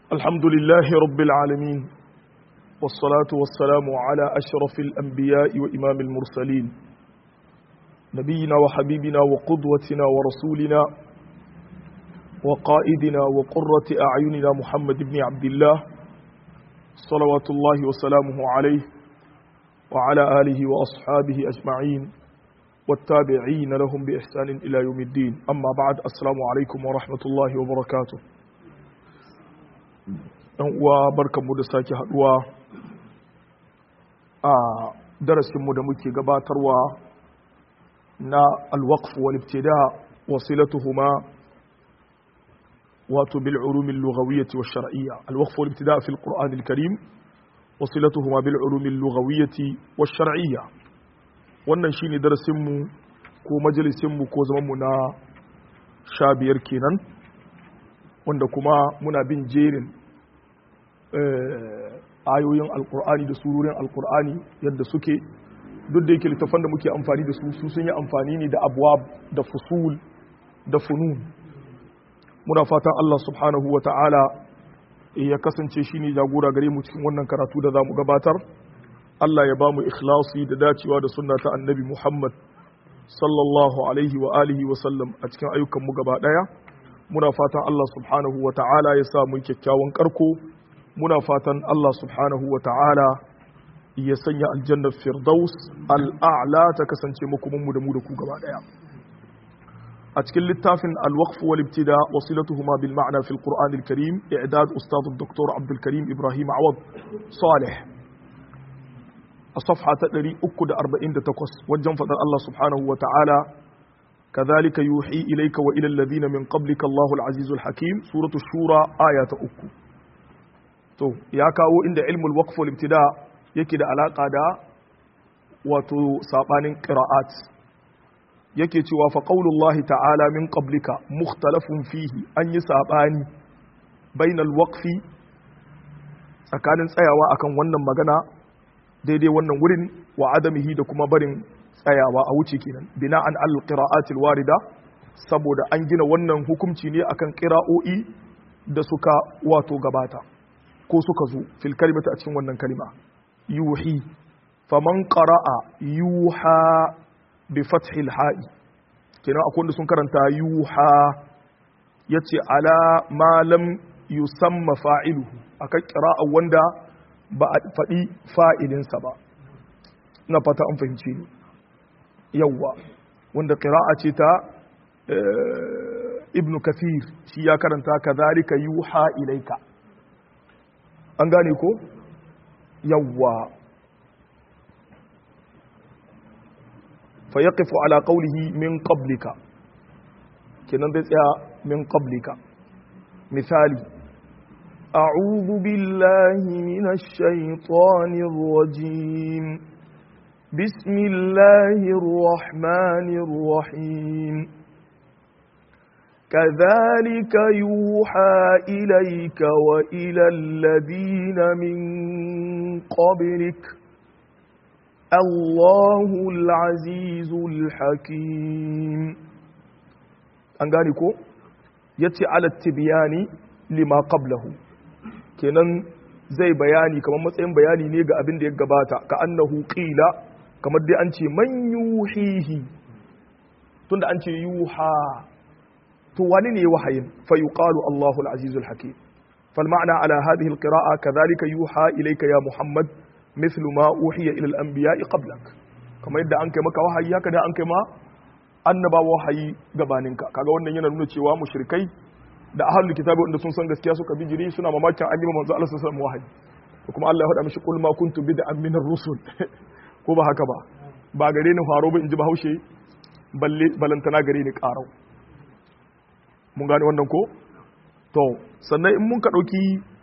الحمد لله رب العالمين والصلاة والسلام على أشرف الأنبياء وإمام المرسلين نبينا وحبيبنا وقدوتنا ورسولنا وقائدنا وقرة أعيننا محمد بن عبد الله صلوات الله وسلامه عليه وعلى آله وأصحابه أجمعين والتابعين لهم بإحسان إلى يوم الدين أما بعد السلام عليكم ورحمة الله وبركاته wa barkanmu da sake haduwa a darasinmu da muke gabatarwa na alwaqf wal ibtida wasilatuhuma wato bil ulum al lughawiyyah wash shar'iyyah alwaqf wal ibtida fi al qur'an al karim wasilatuhuma bil ulum al lughawiyyah wash shar'iyyah wannan shine darasinmu ko majalisinmu ko zamanmu na sha biyar kenan wanda kuma muna bin jerin ayoyin alkur'ani da surorin alkur'ani yadda suke duk da yake littafan da muke amfani da su su sun yi amfani ne da abuwa da fusul da funun muna fatan Allah subhanahu wa ta'ala ya kasance shi ne jagora gare mu cikin wannan karatu da za mu gabatar Allah ya ba mu ikhlasi da dacewa da sunna ta annabi Muhammad sallallahu alaihi wa alihi wa sallam a cikin ayyukan mu gaba daya muna fatan Allah subhanahu wa ta'ala ya sa mu kyakkyawan karko muna fatan Allah subhanahu wa ta'ala ya sanya aljannar firdaus al'a'la ta kasance makomanmu da mu da ku gaba daya a cikin littafin alwaqf wal ibtida wasilatuhuma bil ma'na fil qur'an al karim i'dad ustad dr abdul karim ibrahim awad salih a safha ta 348 wajen fadar Allah subhanahu wa ta'ala كذلك يوحي إليك وإلى الذين من قبلك الله العزيز الحكيم سورة الشورى آية أكو to ya kawo inda ilmul waqf wal ibtida yake da alaka da wato sabanin qira'at yake cewa fa qaulullahi ta'ala min qablika mukhtalafun fihi an yi sabani bainal waqfi tsakanin tsayawa akan wannan magana daidai wannan wurin wa adamihi da kuma barin tsayawa a wuce kenan bina'an al qira'atil warida saboda an gina wannan hukunci ne akan qira'o'i da suka wato gabata ko suka zo fil kalimata a cikin wannan kalima yuhi faman qara'a yuha bi fathil ha'i kenan akwai wanda sun karanta yuha yace ala ma lam yusamma fa'iluhu akan qira'a wanda ba a faɗi fa'ilinsa ba ina fata an fahimce ni yawwa wanda qira'a ce ta ibnu kathir shi ya karanta kadhalika yuha ilaika an gane ko yawwa fa yaqifu ala qawlihi min qablika kenan zai tsaya min qablika misali a'udhu billahi minash shaitanir rajim bismillahir rahmanir rahim كذلك يوحى إليك وإلى الذين من قبلك الله العزيز الحكيم an gane ko ya ce alattibiyani lima qablahu kenan zai bayani kamar matsayin bayani ne ga abin da ya gabata ka annahu qila kamar dai an ce man yuhihi tunda an ce yuha to wani ne wahayin fa yuqalu Allahu al-azizul hakim fal ma'na ala hadhihi al-qira'a kadhalika yuha ilayka ya Muhammad mithlu ma uhiya ila al-anbiya'i qablak kamar yadda an kai maka wahayi haka da an kai ma annaba wahayi gabaninka kaga wannan yana nuna cewa mushrikai da ahlul kitabi wanda sun san gaskiya suka bijiri suna mamakin an yi manzo Allah sallallahu alaihi wasallam wahayi kuma Allah ya faɗa mishi qul ma kuntu bid'an min ar-rusul ko ba haka ba ba gare ni faro ba in ji bahaushe balle balantana gare ni ƙarau mun gane wannan ko to sannan in mun ka ɗauki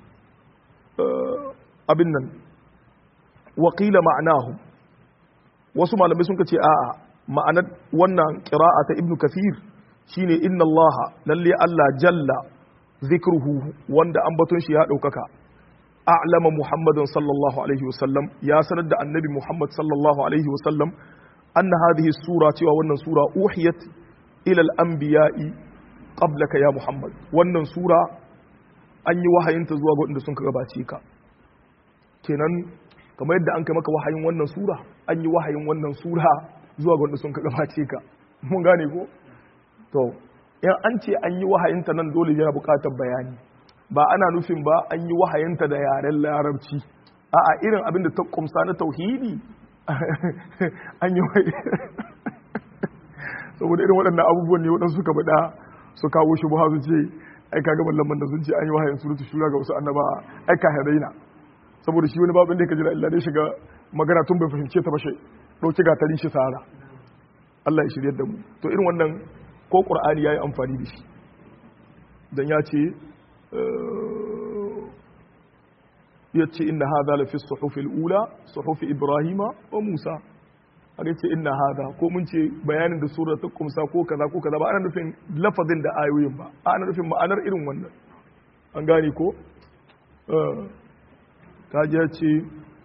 abin nan waƙila ma'anahu wasu malamai sun ka ce a'a ma'anar wannan ƙira'a ta ibnu kathir shine inna allaha lalle allah jalla zikruhu wanda ambaton shi ya ɗaukaka a'lama muhammadin sallallahu alaihi wasallam ya sanar da annabi muhammad sallallahu alaihi wasallam anna hadhihi sura cewa wannan sura uhiyat ila al-anbiya'i qablaka ya Muhammad wannan sura an yi wahayinta zuwa ga waɗanda sun gabace ka kenan kamar yadda an kai maka wahayin wannan sura an yi wahayin wannan sura zuwa ga waɗanda sun gabace ka mun gane ko to in an ce an yi wahayinta nan dole yana buƙatar bayani ba ana nufin ba an yi wahayinta da yaren larabci a'a irin abin da ta kumsa na tauhidi an yi saboda irin waɗannan abubuwan ne waɗansu suka faɗa su kawo shi buha su ce ai kaga mallan da sun ce an yi wahayin surutu shura ga wasu annaba ai ka hadaina saboda shi wani babin da ka jira illa dai shiga magana tun bai fahimce ta ba shi dauki gatarin shi sahara Allah ya shirye da mu to irin wannan ko qur'ani yayi amfani da shi dan ya ce ya ce inna hadha la fi suhufi al-ula suhufi ibrahima wa musa aka ce inna hadha ko mun ce bayanin da sura ta kumsa ko kaza ko kaza ba ana nufin lafazin da ayoyin ba ana nufin ma'anar irin wannan an gane ko kaji ya ce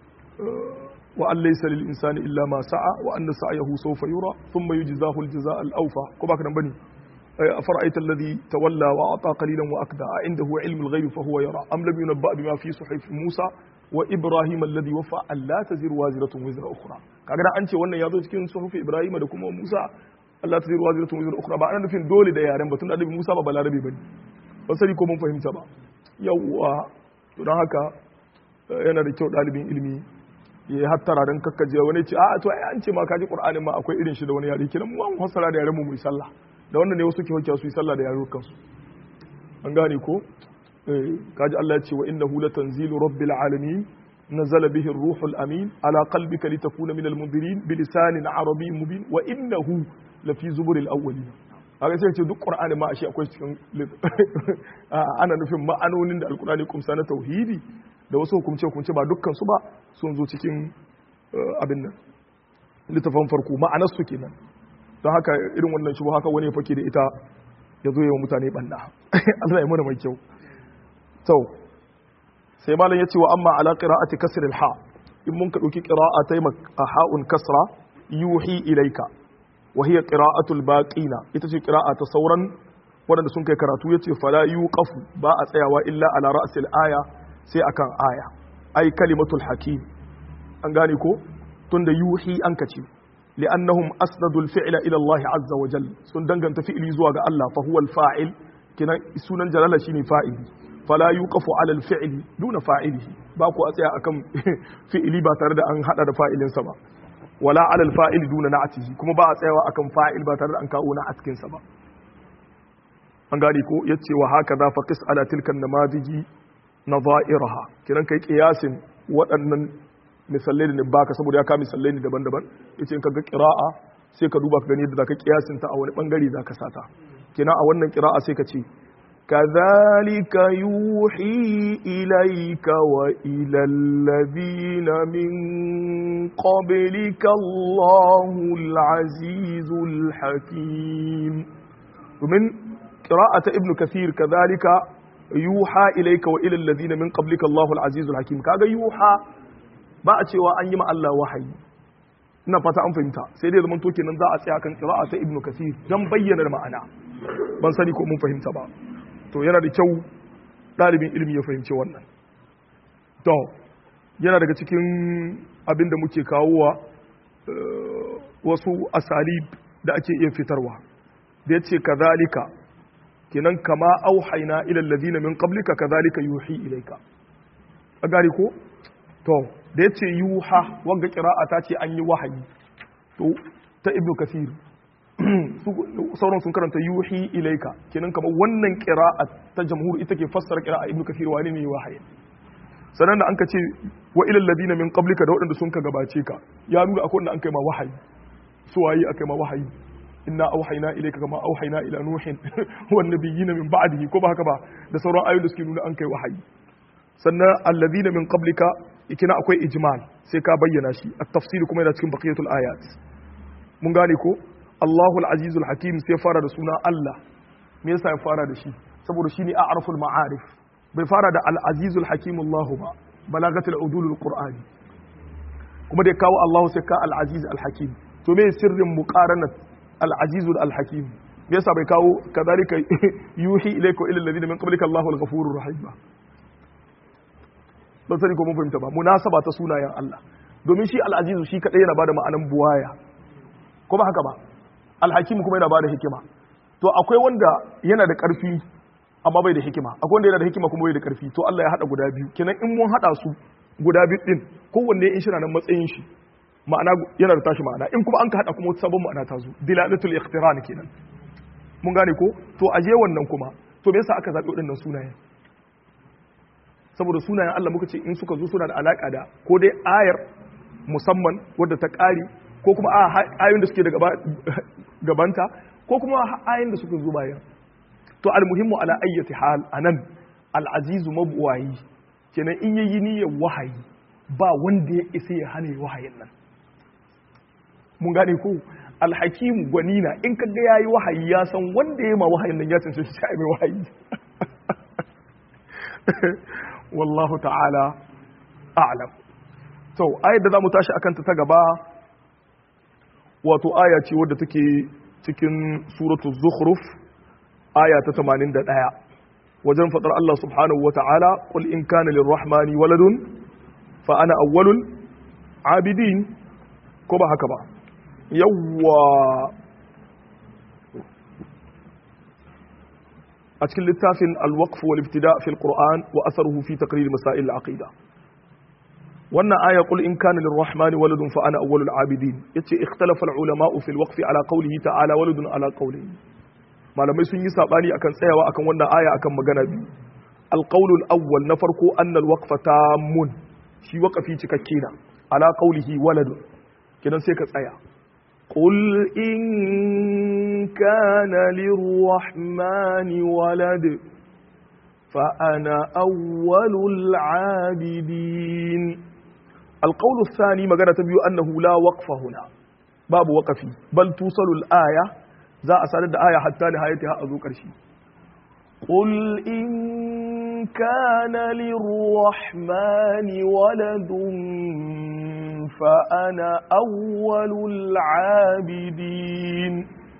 wa an laysa lil insani illa ma sa'a wa anna sa'yahu sawfa yura thumma yujzahu al-jazaa al-awfa ko baka nan bane أفرأيت الذي تولى وأعطى قليلا وأكدى عنده علم الغيب فهو يرى أم لم ينبأ بما في صحيف موسى وإبراهيم الذي وفى أن لا تزر وازرة وزر أخرى kaga an ce wannan ya zo cikin suhufi Ibrahim da kuma Musa Allah ta zira waziratun wazir ukhra ba ana nufin dole da yaren batun da Annabi Musa ba balarabe bane ba sani ko mun fahimta ba yawwa to dan haka yana da kyau dalibin ilimi ya hattara dan kakkaje wani ce a to ai an ce ma kaji Qur'anin ma akwai irin shi da wani yare kiran mu an fassara da yaren mu mu sallah da wannan ne wasu ke hujja su yi sallah da yarukan su an gane ko kaji Allah ya ce wa innahu latanzilu rabbil alamin nazala bihi ar-ruhul amin ala qalbika litakuna minal mundirin bilisanin arabiyyin mubin wa innahu lafi zuburil awwalin haka sai ce duk qur'ani ma ashe akwai cikin ana nufin ma'anonin da alqur'ani kumsa na tauhidi da wasu hukumce hukumce ba dukkan su ba sun zo cikin abin nan littafin farko ma'anar su kenan don haka irin wannan shi haka wani ya fake da ita ya zo yawan mutane banda Allah ya mana mai kyau to sai malam ya ce wa amma ala qira'ati kasr al ha in mun ka dauki qira'a ta a ha'un kasra yuhi ilaika wa hiya qira'atu al baqina ita ce qira'a ta sauran wanda sun kai karatu yace fala yuqafu ba a tsayawa illa ala ra'sil aya sai akan aya ai kalimatul hakim an gane ko tunda yuhi an kace لأنهم أسندوا الفعل إلى الله عز وجل سن دنگن تفعلي زوا ga Allah fa huwa al-fa'il kina sunan jalala shine fa'ili fala yuqafu ala al-fi'li duna fa'ilihi ba ku a tsaya akan fi'ili ba tare da an hada da fa'ilin sa ba wala ala al-fa'il duna na'atihi kuma ba a tsayawa akan fa'il ba tare da an kawo na'atkin sa ba an gane ko yace wa haka za fa qis ala tilka namadiji nadha'iraha kiran kai qiyasin waɗannan misalai da baka saboda ya ka misalai ne daban-daban yace in kaga qira'a sai ka duba ka gani yadda zaka kiyasin ta a wani bangare zaka sata kina a wannan qira'a sai ka ce kadhalika yuhi ilayka wa ila alladhina min qablika Allahul azizul hakim domin qira'ata ibnu kathir kadhalika yuha ilayka wa ila alladhina min qablika Allahul azizul hakim kaga yuha ba a cewa an yi ma Allah wahayi ina fata an fahimta sai dai zaman to kenan za a tsaya kan qira'a ta ibnu kasir dan bayyana ma'ana ban sani ko mun fahimta ba to yana da kyau dalibin ilimi ya fahimci wannan to yana daga cikin abin da muke kawowa wasu asalib da ake iya fitarwa da yace kazalika kenan kama auhayna ila alladhina min qablika kazalika yuhi ilayka a gari ko to da ya ce yuha wanga kira'a ta ce an yi wahayi to ta ibnu kasir sauran sun karanta yuhi ilaika kenan kamar wannan kira'a ta jamhur ita ke fassara kira'a ibnu kasir wani ne wahayi sannan da an ka ce wa ilal ladina min qablika da waɗanda sun ka gabace ka ya nuna akwai wanda an kai ma wahayi su waye akai ma wahayi inna auhayna ilayka kama auhayna ila nuhin wan nabiyina min ba'dihi ko ba haka ba da sauran ayoyi da suke nuna an kai wahayi sannan alladhina min qablika ikina akwai ijmal sai ka bayyana shi at-tafsir kuma yana cikin baqiyatul ayat mun gane ko Allahu al-aziz al-hakim sai fara da suna Allah me yasa ya fara da shi saboda shine a'raful ma'arif bai fara da al-aziz al-hakim Allahu ba balagatul udul al-qur'ani kuma da kawo Allahu sai ka al-aziz al-hakim to me sirrin muqaranat al-aziz al-hakim me yasa bai kawo kadhalika yuhi ilayka ila alladhina min qablika Allahu al-ghafurur rahim ba ban sani ko mun fahimta ba munasaba ta sunayen Allah domin shi al-azizu shi kadai yana bada ma'anan buwaya ko ba haka ba al-hakim kuma yana bada hikima to akwai wanda yana da karfi amma bai da hikima akwai wanda yana da hikima kuma bai da karfi to Allah ya hada guda biyu kenan in mun hada su guda biyu din kowanne in shi na nan matsayin shi ma'ana yana da tashi ma'ana in kuma an ka hada kuma wata sabon ma'ana ta zo dilalatul ikhtiran kenan mun gane ko to aje wannan kuma to me yasa aka zabi waɗannan sunayen saboda sunayen Allah muka ce in suka zo suna da alaka da ko dai ayar musamman wadda ta ƙari ko kuma ayoyin da suke da gabanta ko kuma ayoyin da suka zo bayan to almuhimmu ala ayyati hal anan al'azizu mabuwayi kenan in yayi niyyar wahayi ba wanda ya isa ya hana wahayin nan mun gane ko alhakimu gwanina in ka ga yayi wahayi ya san wanda ya ma wahayin nan ya tantance shi mai wahayi wallahu ta'ala a'lam to ayar da zamu tashi akan ta ta gaba wato aya ce wadda take cikin suratul zukhruf aya ta 81 wajen fadar Allah subhanahu wata'ala qul in kana lirrahmani waladun fa ana awwalul abidin ko ba haka ba yawwa a cikin littafin al-waqf wal ibtida fi al-qur'an wa atharuhu fi taqrir masail al-aqida wannan aya qul in kana lirrahmani waladun fa ana awwalul abidin yace ikhtalafa al-ulama fi al-waqf ala qawlihi ta'ala waladun ala qawlihi malamai sun yi sabani akan tsayawa akan wannan aya akan magana biyu al-qawl al-awwal na farko anna al-waqfa tamun shi waqafi cikakke na ala qawlihi waladun kidan sai ka tsaya قل إن كان للرحمن ولد فأنا أول العابدين القول الثاني مقالة تبيو أنه لا وقف هنا باب وقفي بل توصل الآية ذا أسالد آية حتى نهايتها أذكر شيء قل إن كان للرحمن ولد فأنا أول العابدين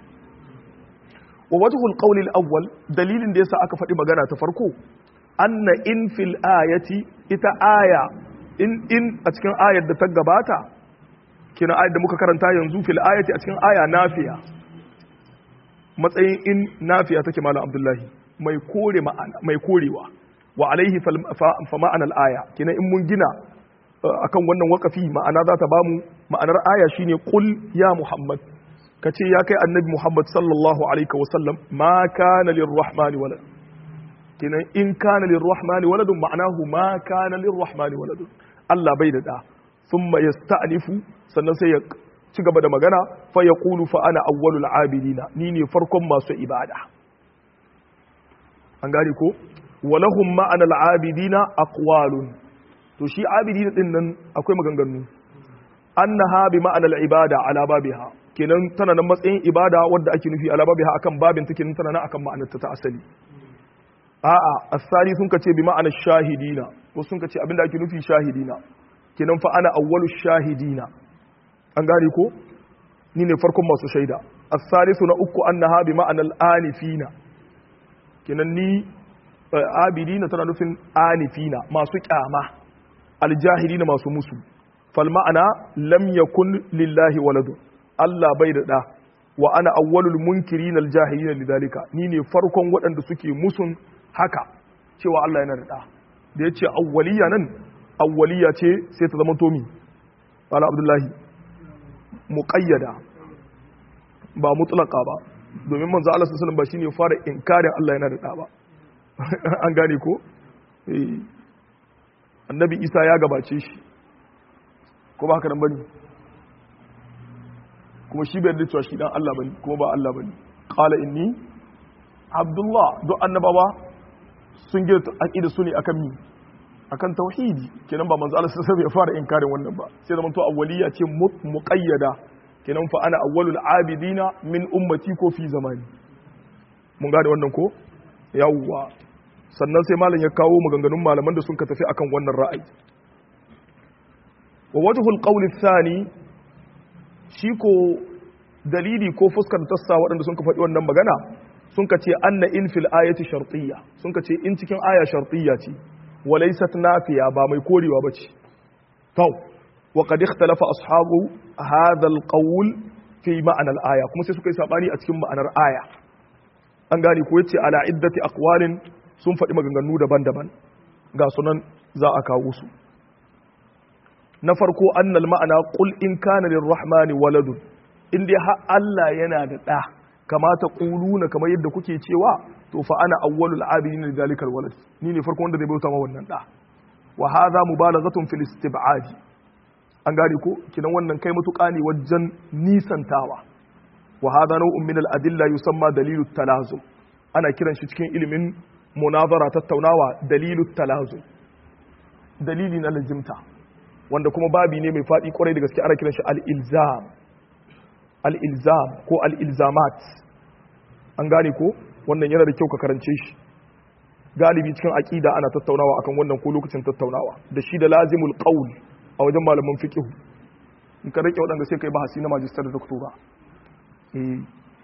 ووجه القول الأول دليل ديسا أكفت مغانا تفرقو أن إن في الآية إتا آية إن إن أتكن آية تقباتا كنا آية دمك كرنتا ينزو في الآية أتكن آية نافية matsayin in nafiya take malam abdullahi mai kore ma'ana mai korewa wa alaihi fa ma'ana al-aya kina in mun gina akan wannan wakafi ma'ana za ta bamu ma'anar aya shine qul ya muhammad kace ya kai annabi muhammad sallallahu alaihi wa sallam ma kana lirrahmani walad kina in kana lirrahmani waladun ma'anahu ma kana lirrahmani waladun Allah bai da da thumma yasta'nifu sannan sai ya ci gaba da magana fa ya kulu fa ana awwalul abidina ni ne farkon masu ibada an gane ko walahum ma'ana al-abidina aqwalun to shi abidina din nan akwai maganganu annaha bi ma'ana al-ibada ala babiha kenan tana nan matsayin ibada wadda ake nufi ala babiha akan babin take nan tana nan akan ma'anar ta asali a'a asali sun kace bi ma'ana shahidina ko sun kace abinda ake nufi shahidina kenan fa ana awwalu shahidina an gane ko ni ne farkon masu shaida as-salisu na uku annaha bi ma'anal anifina kenan ni abidina tana nufin anifina masu kyama aljahilina masu musu fal ma'ana lam yakun lillahi waladu Allah bai da da wa ana awwalul munkirin aljahilina lidhalika ni ne farkon waɗanda suke musun haka cewa Allah yana da da da yace awwaliya nan awwaliya ce sai ta zama tomi Wala Abdullahi muƙayyada ba mutlaka ba domin manzo Allah sallallahu ba shine fara inkarin Allah yana da da ba an gane ko annabi Isa ya gabace shi ko ba haka nan bane kuma shi bai cewa shi dan Allah bane kuma ba Allah bane qala inni abdullah duk annabawa sun gina aqida su ne akan mi akan tauhidi kenan ba manzo Allah sallallahu ya fara inkarin wannan ba sai zaman to awwaliya ce muqayyada kenan fa ana awwalul abidina min ummati ko fi zamani mun gane wannan ko yawwa sannan sai malam ya kawo maganganun malaman da sun ka tafi akan wannan ra'ayi wa wajhul qawl thani shi ko dalili ko fuskar tassa waɗanda sun ka faɗi wannan magana sun ka ce anna in fil ayati shartiyya sun ka ce in cikin aya shartiyya ce walaysat nafiya ba mai korewa bace to wa qad ikhtalafa ashabu hadha alqawl fi ma'ana al-aya kuma sai suka yi sabani a cikin ma'anar aya an gane ko yace ala iddati aqwalin sun faɗi maganganu daban-daban ga sunan za a kawo su na farko annal ma'ana qul in kana lirrahmani waladun in dai har Allah yana da ɗa kamata quluna kamar yadda kuke cewa to fa ana awwalul abidin li zalikal walad ni ne farko wanda zai bauta ma wannan ɗa wa hadha mubalaghatun fil istib'ad an gane ko kinan wannan kai mutuƙa ne wajen nisantawa wa hadha naw'un min al adilla yusamma dalilut talazum ana kiran shi cikin ilimin munazara tattaunawa dalilut talazum dalili na lazimta wanda kuma babi ne mai faɗi kwarai da gaske ana kiran shi al-ilzam al-ilzam ko al-ilzamat an gane ko wannan yana da kyau ka karance shi galibi cikin aqida ana tattaunawa akan wannan ko lokacin tattaunawa da shi da lazimul qaul a wajen malaman fiqh in ka rike wadanda sai kai bahasi na magister da doctora eh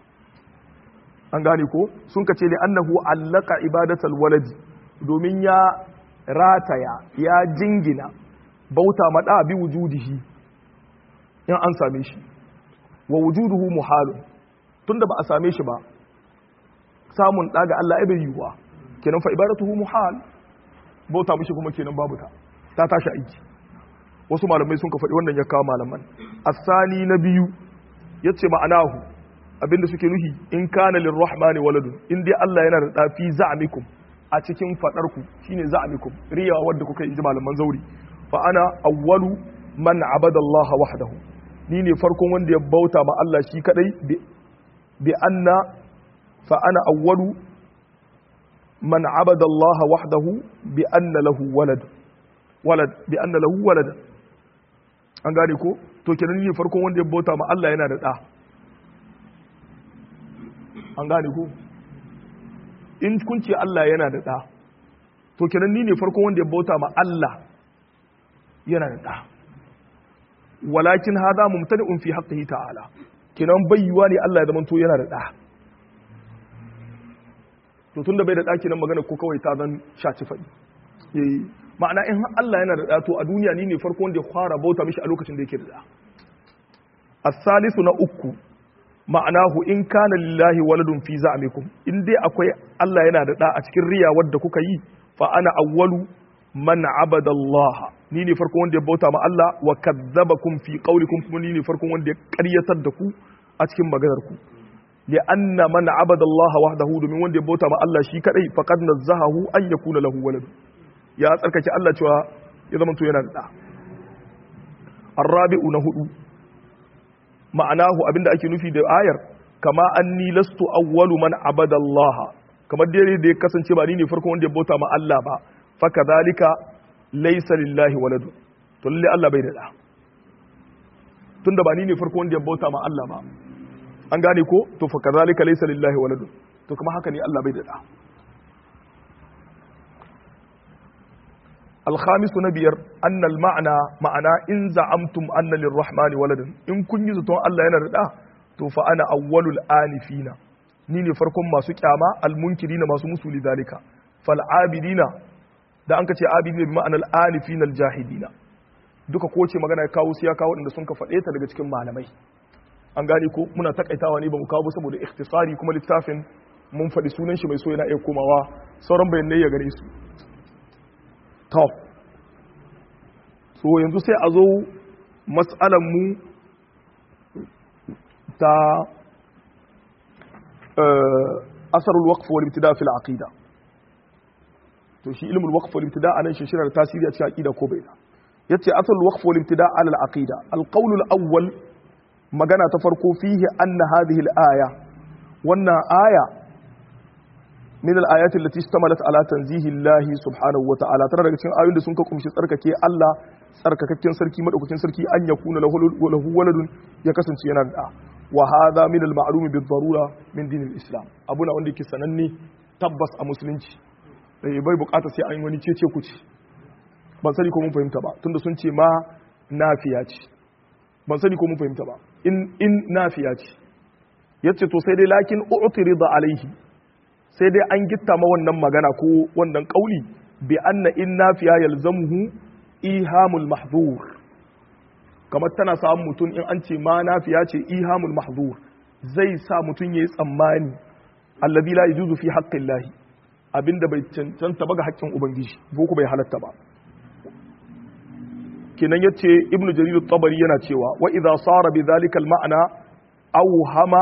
an gane ko sun ka ce ne annahu allaka ibadatal waladi domin ya rataya ya jingina bauta maɗa bi wujudihi in an same shi wa wujuduhu muhalun tunda ba a same shi ba samun ɗaga Allah ya bai yiwuwa kenan fa ibadatuhu muhal bauta mishi kuma kenan babu ta ta tashi aiki wasu malamai sun ka faɗi wannan ya kawo malaman asani na biyu yace ma'anahu abinda suke nuhi in kana lirrahmani waladun in dai Allah yana da ɗafi za'amikum a cikin faɗarku shine za'amikum riya wadda kuka yi malaman zauri fa ana awwalu man abada Allah wahdahu ni ne farkon wanda ya bauta ma Allah shi kadai bi anna fa ana awwalu man abada Allah wahdahu bi anna lahu walad walad bi anna lahu walad an gane ko to kenan ni ne farkon wanda ya bauta ma Allah yana da da an gane ko in kun ce Allah yana da da to kenan ni ne farkon wanda ya bauta ma Allah yana da ɗa walakin hada mumtani'un fi haqqihi ta'ala kinan bayyuwa ne Allah ya zamanto yana da ɗa to tunda bai da ɗa kinan magana ko kawai ta zan shaci faɗi eh ma'ana in Allah yana da ɗa to a duniya ni ne farko wanda ya fara bauta mishi a lokacin da yake da ɗa as-salisu na uku ma'anahu in kana lillahi waladun fi za'amikum in dai akwai Allah yana da ɗa a cikin riya wadda kuka yi fa ana awwalu man abada Allah ni ne farkon wanda ya bauta ma Allah wa kadzabakum fi qawlikum kuma ni ne farkon wanda ya ƙaryatar da ku a cikin maganar ku li anna man abada Allah wahdahu domin wanda ya bauta ma Allah shi kadai faqad nazzahahu an yakuna lahu walad ya tsarkake Allah cewa ya zama to yana da da arabi'u na hudu ma'anahu abinda ake nufi da ayar kama anni lastu awwalu man abada Allah kamar dai da ya kasance ba ni ne farkon wanda ya bauta ma Allah ba faka zalika laisa lillahi waladu to lalle Allah bai da da tunda ba ni ne farko wanda ya bauta ma Allah ba an gane ko to faka zalika laisa lillahi waladu to kuma haka ne Allah bai da da الخامس نبير أن المعنى معنى إن زعمتم أن للرحمن ولد إن كن يزتون الله ينرد تو فأنا أول الآنفين نيني فركم ما سكياما المنكرين ما سمسوا لذلك فالعابدين da an ka ce abidi bi ma'anar alifin aljahidina duka ko ce magana ya kawo su ya kawo inda sun ka faɗe ta daga cikin malamai an gane ko muna takaitawa ne ba mu kawo saboda ikhtisari kuma littafin mun faɗi sunan shi mai so yana iya komawa sauran bayanai ya gare su to so yanzu sai a zo mas'alan mu ta asarul waqf wal ibtida fil aqida to shi ilmul waqf wal ibtida anan shi shirar tasiri a cikin aqida ko bai da yace asal waqf wal ibtida ala al aqida al qawl al awwal magana ta farko fihi anna hadhihi al aya wannan aya min al ayat allati istamalat ala tanzihi Allah subhanahu wa ta'ala tare daga cikin ayoyin da sun ka kumshi tsarkake Allah tsarkakakken sarki madaukakin sarki an yakuna lahu waladun ya kasance yana da wa hadha min al ma'lum bi darura min din al islam abuna wanda yake sananne tabbas a musulunci bai bukata sai an yi wani cece kuci ban sani ko mun fahimta ba tunda sun ce ma nafiya ce ban sani ko mun fahimta ba in in nafiya ce yace to sai dai lakin u'tirida alaihi sai dai an gitta ma wannan magana ko wannan kauli bi anna in nafiya yalzamuhu ihamul mahzur kamar tana samun mutum in an ce ma nafiya ce ihamul mahzur zai sa mutum yayi tsammani alladhi la yajuzu fi haqqillahi abinda bai cancanta ba ga haƙƙin ubangiji ko bai halatta ba kenan yace ibnu jarir at-tabari yana cewa wa idza sara bi dhalika al-ma'na awhama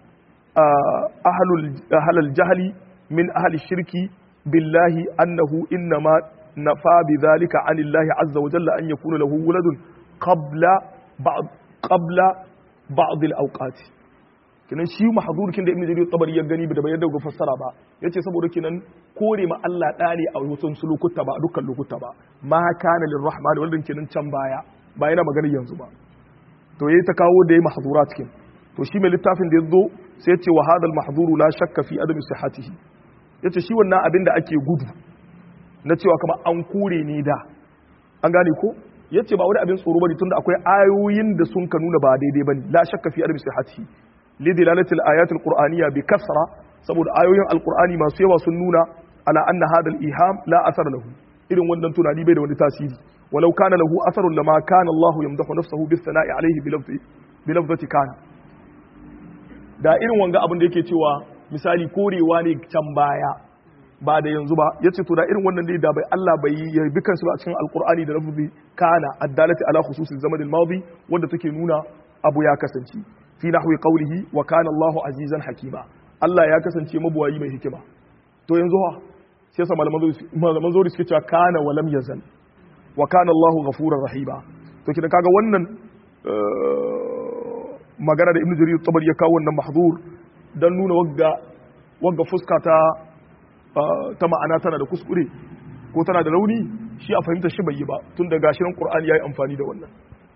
ahlul ahlul jahli min ahli shirki billahi annahu innama nafa bi dhalika anillahi azza wa jalla an yakuna lahu waladun qabla ba'd qabla ba'd al-awqat kenan shi mahdhurkin da ibnu jarir at-tabari ya gani da bai yadda ga fassara ba yace saboda kenan kore ma Allah da ne a wasu lokuta ba a dukkan lokuta ba ma kana lirrahman waldan kenan can baya ba yana magana yanzu ba to yayi ta kawo da yayi mahdhurat cikin to shi mai littafin da yazo sai yace wa hadal mahdhuru la shakka fi adami sihhatihi yace shi wannan abin da ake gudu na cewa kamar an kore ne da an gane ko yace ba wani abin tsoro bane tunda akwai ayoyin da sun ka nuna ba daidai bane la shakka fi adami sihhatihi lidilalatil ayatil qur'aniyya bi kasra saboda ayoyin alqur'ani masu yawa sun nuna ala anna hadal iham la athar lahu irin wannan tunani bai da wani tasiri walau kana lahu atharun lama kana Allah yamdahu nafsahu bis sana'i alayhi bilafzi bilafzati kana da irin wanga abin da yake cewa misali korewa ne can baya ba da yanzu ba yace to da irin wannan ne da bai Allah bai yarbi kansu ba a cikin alqur'ani da lafzi kana addalati ala khususil zaman al-madi wanda take nuna abu ya kasance fi nahwi qawlihi wa kana Allahu azizan hakima Allah ya kasance mabuwayi mai hikima to yanzu ha sai sa malaman zuri suke cewa kana wa lam yazal wa kana Allahu ghafurur rahima to kina kaga wannan magana da Ibn Jarir tabari ya kawo wannan mahzur dan nuna wagga wagga fuska ta ta ma'ana tana da kuskure ko tana da rauni shi a fahimta shi bai yi ba tun da gashirin Qur'ani yayi amfani da wannan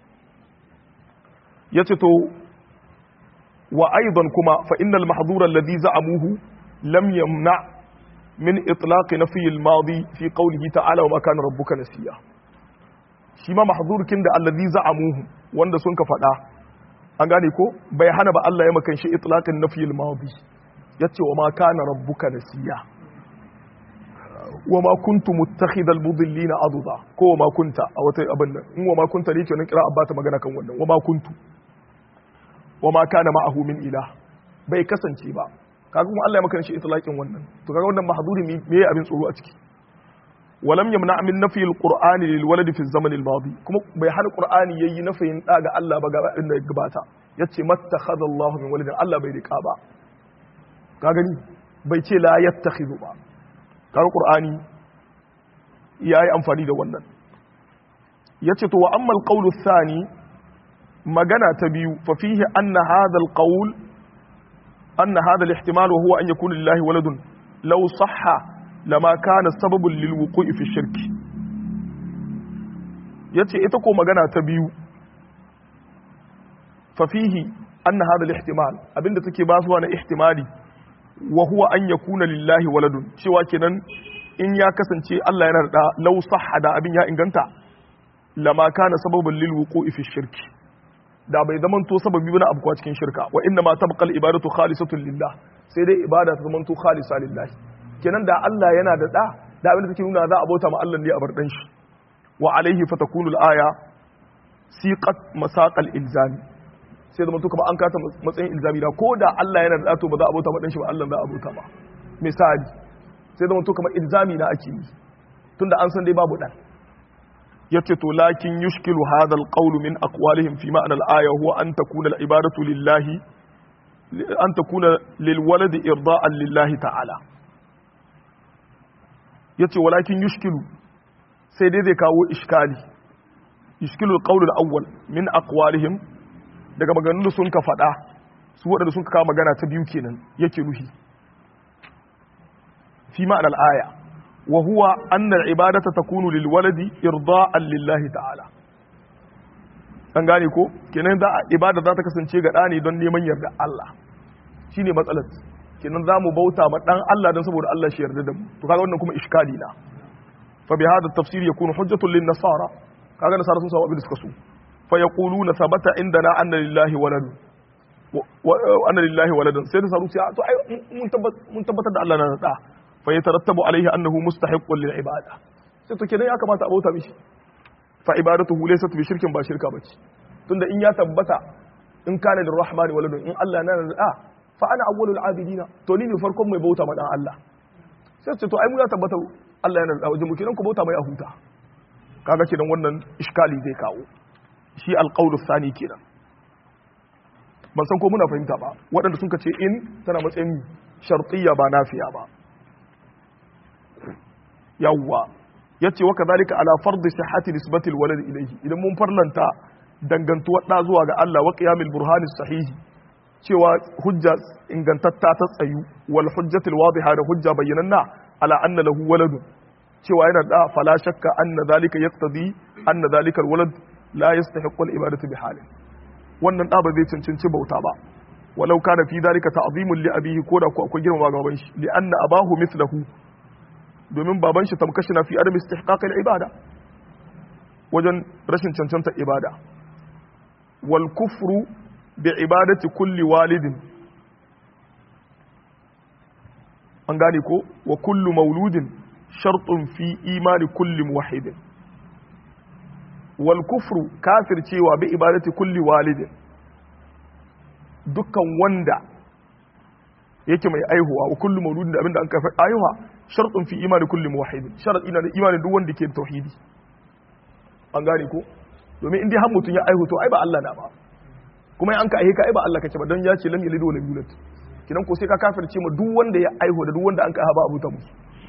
yace to وأيضا كما فإن المحظور الذي زعموه لم يمنع من إطلاق نفي الماضي في قوله تعالى وما كان ربك نسيا شما محظور كند الذي زعموه wanda sun ka faɗa an gane ko bai hana ba Allah ya makan shi itlaqin nafiyil madi yace wa ma kana rabbuka nasiya wa ma kuntu muttakhidal mudillina aduda ko wa ma kunta a wata abin nan in wa ma kunta ne kenan kira abba ta magana kan wannan wa ma kuntu wa ma kana ma'ahu min ilah bai kasance ba kaga kuma Allah ya maka shi itlaqin wannan to kaga wannan mahduri me yayi abin tsoro a ciki walam yamna min nafi alqur'ani lil waladi fi zaman al madi kuma bai hana qur'ani yayi nafiyin da ga Allah ba ga inda gabata yace mattakhadha Allah min waladin Allah bai rika ba ka gani bai ce la yattakhidhu ba kaga qur'ani yayi amfani da wannan yace to wa amma al qawlu thani magana ta biyu fa fihi anna hadha alqawl anna hadha alihtimal wa huwa an yakuna lillahi waladun law sahha lama kana sababun lil wuqu'i fi shirki yace ita ko magana ta biyu fa fihi anna hadha alihtimal abinda take ba su na ihtimali wa huwa an yakuna lillahi waladun cewa kenan in ya kasance Allah yana da law sahha da abin ya inganta lama kana sababun lil wuqu'i fi shirki da bai zaman to sababi bane abu cikin shirka wa inna ma tabqal ibadatu khalisatun lillah sai dai ibada ta zaman to khalisa lillah kenan da Allah yana da da da abin da take nuna za a bauta ma Allah ne a bar dan shi wa alaihi fatakunu al-aya siqat masaqal ilzami sai zaman to kuma an kata matsayin ilzami da ko da Allah yana da to ba za a bauta ma dan shi ba Allah za a bauta ba misali sai zaman to kuma ilzami na ake yi tunda an san dai babu dan yace to lakin yushkilu hadha alqawl min aqwalihim fi ma'na al-aya huwa an takuna al-ibadatu lillahi an takuna lil walad irda'an lillahi ta'ala yace walakin yushkilu sai dai zai kawo iskali yushkilu alqawl al-awwal min aqwalihim daga maganganun sun ka fada su wadanda sun kawo magana ta biyu kenan yake nuhi fi ma'na al-aya وهو أن العبادة تكون للولد إرضاء لله تعالى an gane ko kenan da ibada za ta kasance ga ɗani don neman yarda Allah shine matsalar kenan za mu bauta ma ɗan Allah don saboda Allah shi yarda da mu to kaga wannan kuma iskali na fa bi hada tafsir yakunu hujjatun lin nasara kaga nasara sun samu abin da suka so fa yaquluna thabata indana anna lillahi walad anna lillahi waladan sai da saru sai to ai mun tabbatar da Allah na da fa yatarattabu alaihi annahu mustahiqqun lil ibada sai to kenan ya kamata a bauta mishi fa ibadatuhu laysat bi shirkin ba shirka bace tunda in ya tabbata in kana lir rahmani waladun in Allah na da fa ana awwalul abidina to ni ne farkon mai bauta ma dan Allah sai ce to ai mu ya tabbata Allah yana da wajen mu kenan ku bauta mai a huta kaga kenan wannan iskali zai kawo shi alqaulu sani kenan ban san ko muna fahimta ba waɗanda sun ce in tana matsayin shartiyya ba nafiya ba yawwa yace wa kadhalika ala fardi sihhati nisbati alwalad ilayhi idan mun farlanta dangantuwar da zuwa ga Allah wa qiyamil burhani sahihi cewa hujja ingantatta ta tsayu wal hujjatul wadiha da hujja bayyananna ala anna lahu waladun cewa yana da fala shakka anna zalika yaqtadi anna zalika alwalad la yastahiqqu al-ibadatu bi halin wannan da ba zai cancanci bauta ba walau kana fi zalika ta'zimun li abihi ko da ko akwai girmama ga baban shi li anna abahu mithluhu domin baban shi tamkashi na fi adam istihqaq al-ibada wajen rashin cancanta ibada wal kufru bi ibadati kulli walidin an gane ko wa kullu mauludin shartun fi imani kulli muwahhidin wal kufru kafir cewa bi ibadati kulli walidin dukkan wanda yake mai aihuwa wa kullu mauludin da abinda an kafa aihuwa shartun fi imani kulli muwahhidin sharadi na da imani duk wanda ke tauhidi an gane ko domin in dai har mutun ya aihu to ai ba Allah na ba kuma an ka aihe ka ai ba Allah kake ba don ya ce lam yalid wa lam yulad kidan ko sai ka kafirce ma duk wanda ya aihu da duk wanda an ka ba abu ta musu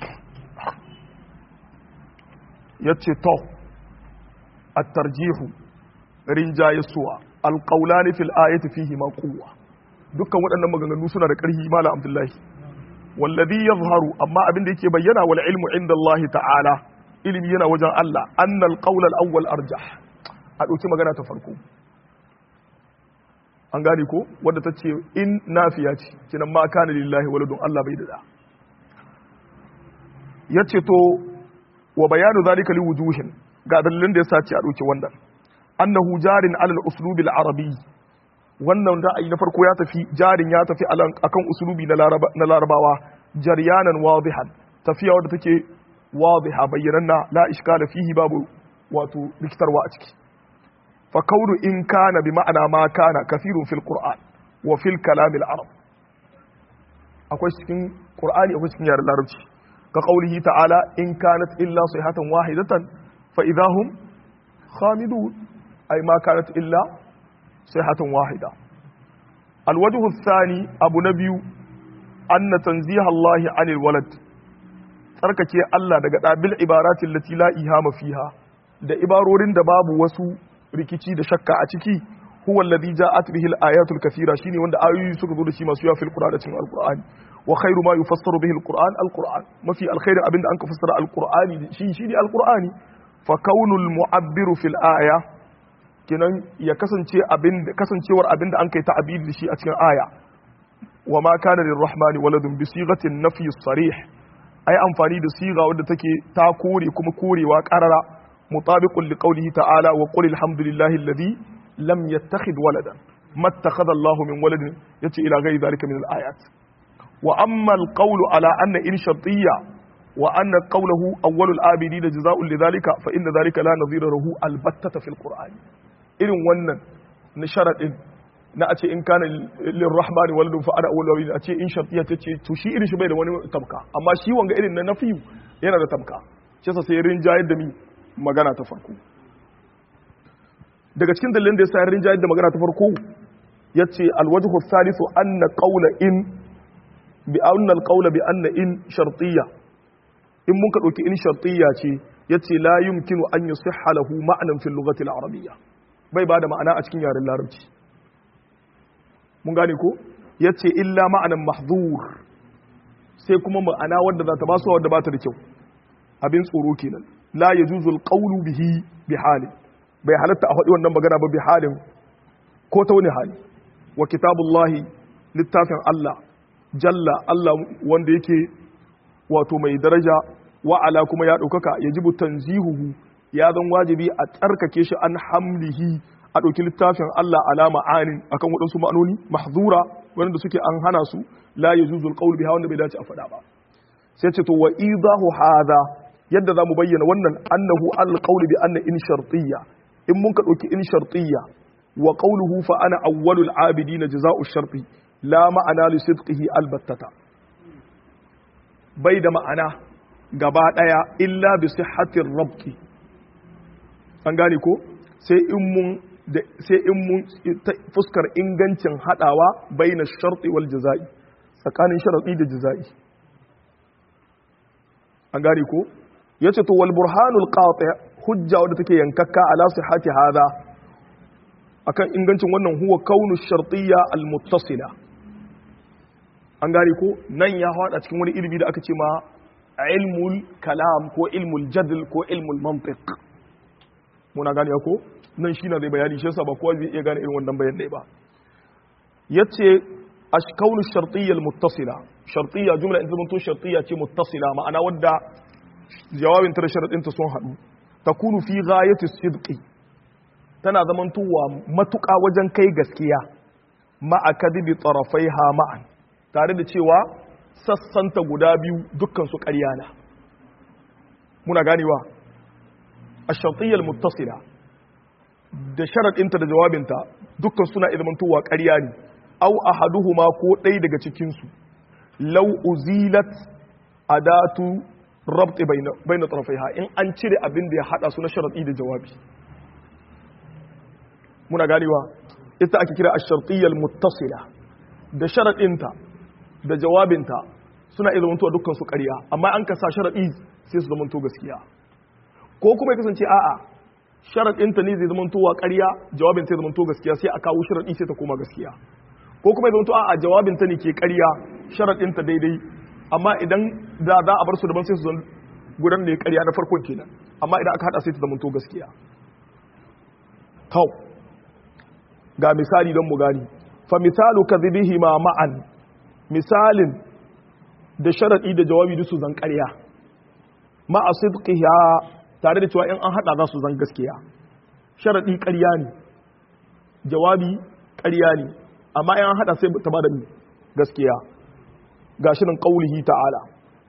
yace to at-tarjihu rinjaye suwa al-qawlani fil ayati fihi ma quwwa dukkan waɗannan maganganu suna da ƙarfi malam abdullahi wallazi yazharu amma abin da yake bayyana wal ilmu inda Allah ta'ala ilimi yana wajen Allah annal qawl al-awwal arjah a dauki magana ta farko an gane ko wadda ta ce in nafiya ce kinan ma kana lillahi waladun Allah bai da ya ce to wa bayanu zalika li wujuhin ga dalilin da yasa ce a dauki wannan annahu jarin alal uslubi al-arabi wannan ra'ayi na farko ya tafi jarin ya tafi akan uslubi na larabawa jaryanan wadihan tafiya wadda take wadiha bayyananna la iskala fihi babu wato rikitarwa a ciki fa kaunu in kana bi ma'ana ma kana kathirun fil qur'an wa fil kalam al arab akwai cikin qur'ani akwai cikin yaren larabci ka qaulihi ta'ala in kanat illa sayhatan wahidatan fa idahum khamidun ay ma kanat illa sayhatan wahida al wajhu athani abu nabiyu anna tanziha Allah anil walad tsarkake Allah daga dabil ibaratin lati la ihama fiha da ibarorin da babu wasu rikici da shakka a ciki huwa alladhi ja'at bihi al-ayatul kathira shine wanda ayoyi suka zo da shi masu yawa fil qur'an da cikin al-qur'ani wa khairu ma yufassaru bihi al-qur'an al-qur'an mafi alkhairu abinda an ka fassara al-qur'ani shi shi ne al-qur'ani fa kaunul mu'abbiru fil aya kinan ya kasance abinda kasancewar abinda an kai ta'abiri da shi a cikin aya wa ma kana lirrahmani waladun bi sighatin nafyi sarih ai amfani da siga wadda take ta kore kuma korewa qarara مطابق لقوله تعالى وقل الحمد لله الذي لم يتخذ ولدا ما اتخذ الله من ولد يتي إلى غير ذلك من الآيات وأما القول على أن إن شرطية وأن قوله أول الآبدين جزاء لذلك فإن ذلك لا نظير له البتة في القرآن إن ونن نشرت إن na a ce in kana lirrahmani waladun fa ana awwal wabin a ce in shartiya ta ce to shi irin shi bai da wani tamka amma shi wanga irin na nafiyu yana da tamka shi yasa sai rinjayar da mi magana ta farko daga cikin dalilin da ya sayar rinjayar da magana ta farko ya ce alwajhu salisu anna qawla in bi anna alqawla bi anna in shartiyya in mun ka dauki in shartiyya ce yace la yumkinu an yusihha lahu ma'nan fil lughati al arabiyya bai bada ma'ana a cikin yaren larabci mun gane ko yace illa ma'anan mahdhur sai kuma ma'ana wadda za ta basu wadda ba ta da kyau abin tsoro kenan la ya juzul qawlu bihi bi halin bai halatta a faɗi wannan magana ba bi halin ko ta wani hali wa kitabullahi littafin Allah jalla Allah wanda yake wato mai daraja wa ala kuma ya ɗaukaka ya jibu tanzihuhu ya zan wajibi a tsarkake shi an hamlihi a ɗauki littafin Allah alama anin akan waɗansu ma'anoni mahzura wanda suke an hana su la yuzul qawl biha wanda bai dace a faɗa ba sai ce to wa idahu hada yadda zamu bayyana wannan annahu al qawl bi anna in shartiyya in mun ka ɗauki in shartiyya wa qawluhu fa ana awwalul abidin jazaa'u sharti la ma'ana li sidqihi albattata bai da ma'ana gaba daya illa bi sihhatir rabti an gane ko sai in mun sai in mun fuskar ingancin hadawa baina sharti wal jazai tsakanin sharadi da jazai an gane ko yace to wal burhanul qati hujja wadda take yankakka ala sihhati hada akan ingancin wannan huwa kaunu shartiyya al muttasila an gane ko nan ya hada cikin wani ilimi da aka ce ma ilmul kalam ko ilmul jadl ko ilmul mantiq muna gane ko nan shi na zai bayani shi yasa ba kowa zai iya gane irin wannan bayan ba yace ashkaunu shartiyya almuttasila shartiyya jumla in zamanto shartiyya ce muttasila ma'ana wadda jawabin ta da sharadin ta sun hadu takunu fi ghayati sidqi tana zamantowa matuƙa wajen kai gaskiya ma'a kadibi tarafaiha ma'an tare da cewa sassanta guda biyu dukkan su ƙarya na muna ganewa ash-shartiyya almuttasila da sharaɗinta da jawabinta dukkan suna ilmantowa ƙarya ne au ahaduhuma ko ɗaya daga cikinsu lau uzilat adatu rabti baina tarafaiha in an cire abin da ya haɗa su na sharaɗi da jawabi muna ganewa ita ake kira ash-shartiyyal muttasila da sharaɗinta da jawabinta suna ilmantowa dukkan su ƙarya amma an kasa sharaɗi sai su zamanto gaskiya ko kuma ya kasance a'a sharaɗinta ne zai zamanto wa ƙarya jawabin sai zamanto gaskiya sai a kawo sharaɗi sai ta koma gaskiya ko kuma ya zamanto a jawabinta ne ke ƙarya sharaɗinta daidai amma idan da za a bar su daban sai su zan gudan ne ƙarya na farkon kenan amma idan aka haɗa sai ta zamanto gaskiya kau ga misali don mu gani fa misalu kadhibihi ma ma'an misalin da sharaɗi da jawabi duk su zan ƙarya ma'a sidqiha tare da cewa in an hada za su zan gaskiya sharaɗi ƙarya ne jawabi ƙarya ne amma in an hada sai ta bada gaskiya ga shirin ƙaulihi ta'ala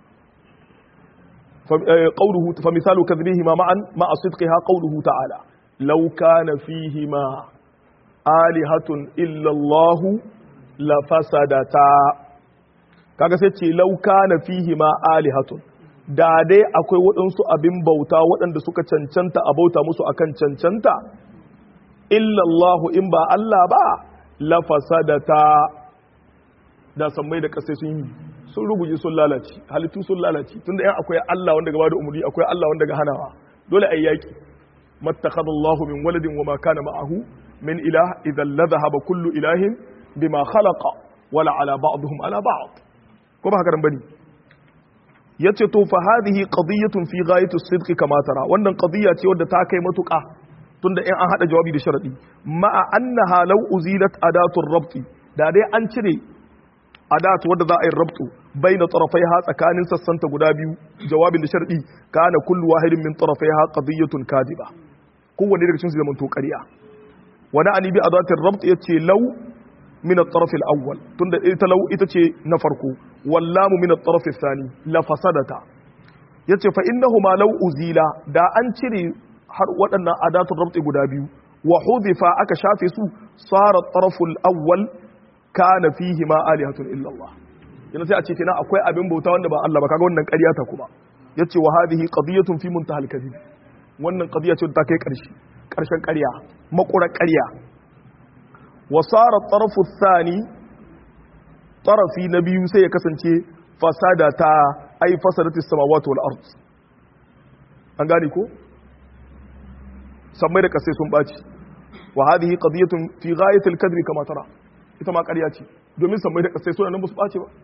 ƙauluhu fa misalu kadhibihi ma ma'an ma'a sidqiha ƙauluhu ta'ala law kana fihi ma alihatun illa Allah la fasadata kaga sai ce law kana fihi ma alihatun da dai akwai waɗansu abin bauta waɗanda suka cancanta a bauta musu akan cancanta illallahu in ba Allah ba lafasadata da sammai da ƙasai sun yi sun ruguje sun lalace halittu sun lalace tunda yan akwai Allah wanda gaba da umarni akwai Allah wanda ga hanawa dole ayi yaki mattakhadha Allahu min waladin wa ma kana ma'ahu min ilah idan la dhahaba kullu ilahin bima khalaqa wala ala ba'dihim ala ba'd ko ba haka nan bane yace to fa hadhihi qadiyatun fi ghayati as-sidq kama tara wannan qadiya ce wadda ta kai matuƙa tunda in an hada jawabi da sharadi ma'a annaha law uzilat adatu ar-rabt da dai an cire adatu wadda za a yi rabtu baina tarafaiha tsakanin sassanta guda biyu jawabin da sharadi kana kullu wahidin min tarafaiha qadiyatun kadiba kowanne daga cikin su zaman to ƙarya wani ani bi adatu ar-rabt yace law min at-taraf al-awwal tunda ita law ita ce na farko wallamu min at-taraf ath-thani la fasadata yace fa innahuma law uzila da an cire har waɗannan adatun rabti guda biyu wa hudifa aka shafe su sara at-taraf al-awwal kana fihi ma alihatun illa Allah yana sai a ce kina akwai abin bauta wanda ba Allah ba kaga wannan ƙarya ta kuma yace wa hadhihi qadiyatun fi muntahal kadhib wannan qadiya ce ta kai ƙarshe ƙarshen ƙarya makura ƙarya وصار الطرف الثاني طرفي نبي sai ya kasance fasadata ay fasadati samawati wal ard an gane ko sammai da kasai sun baci wa hadhihi qadiyatun fi ghayati al kadri kama tara ita ma ƙarya ce domin sammai da kasai suna nan ba su bace ba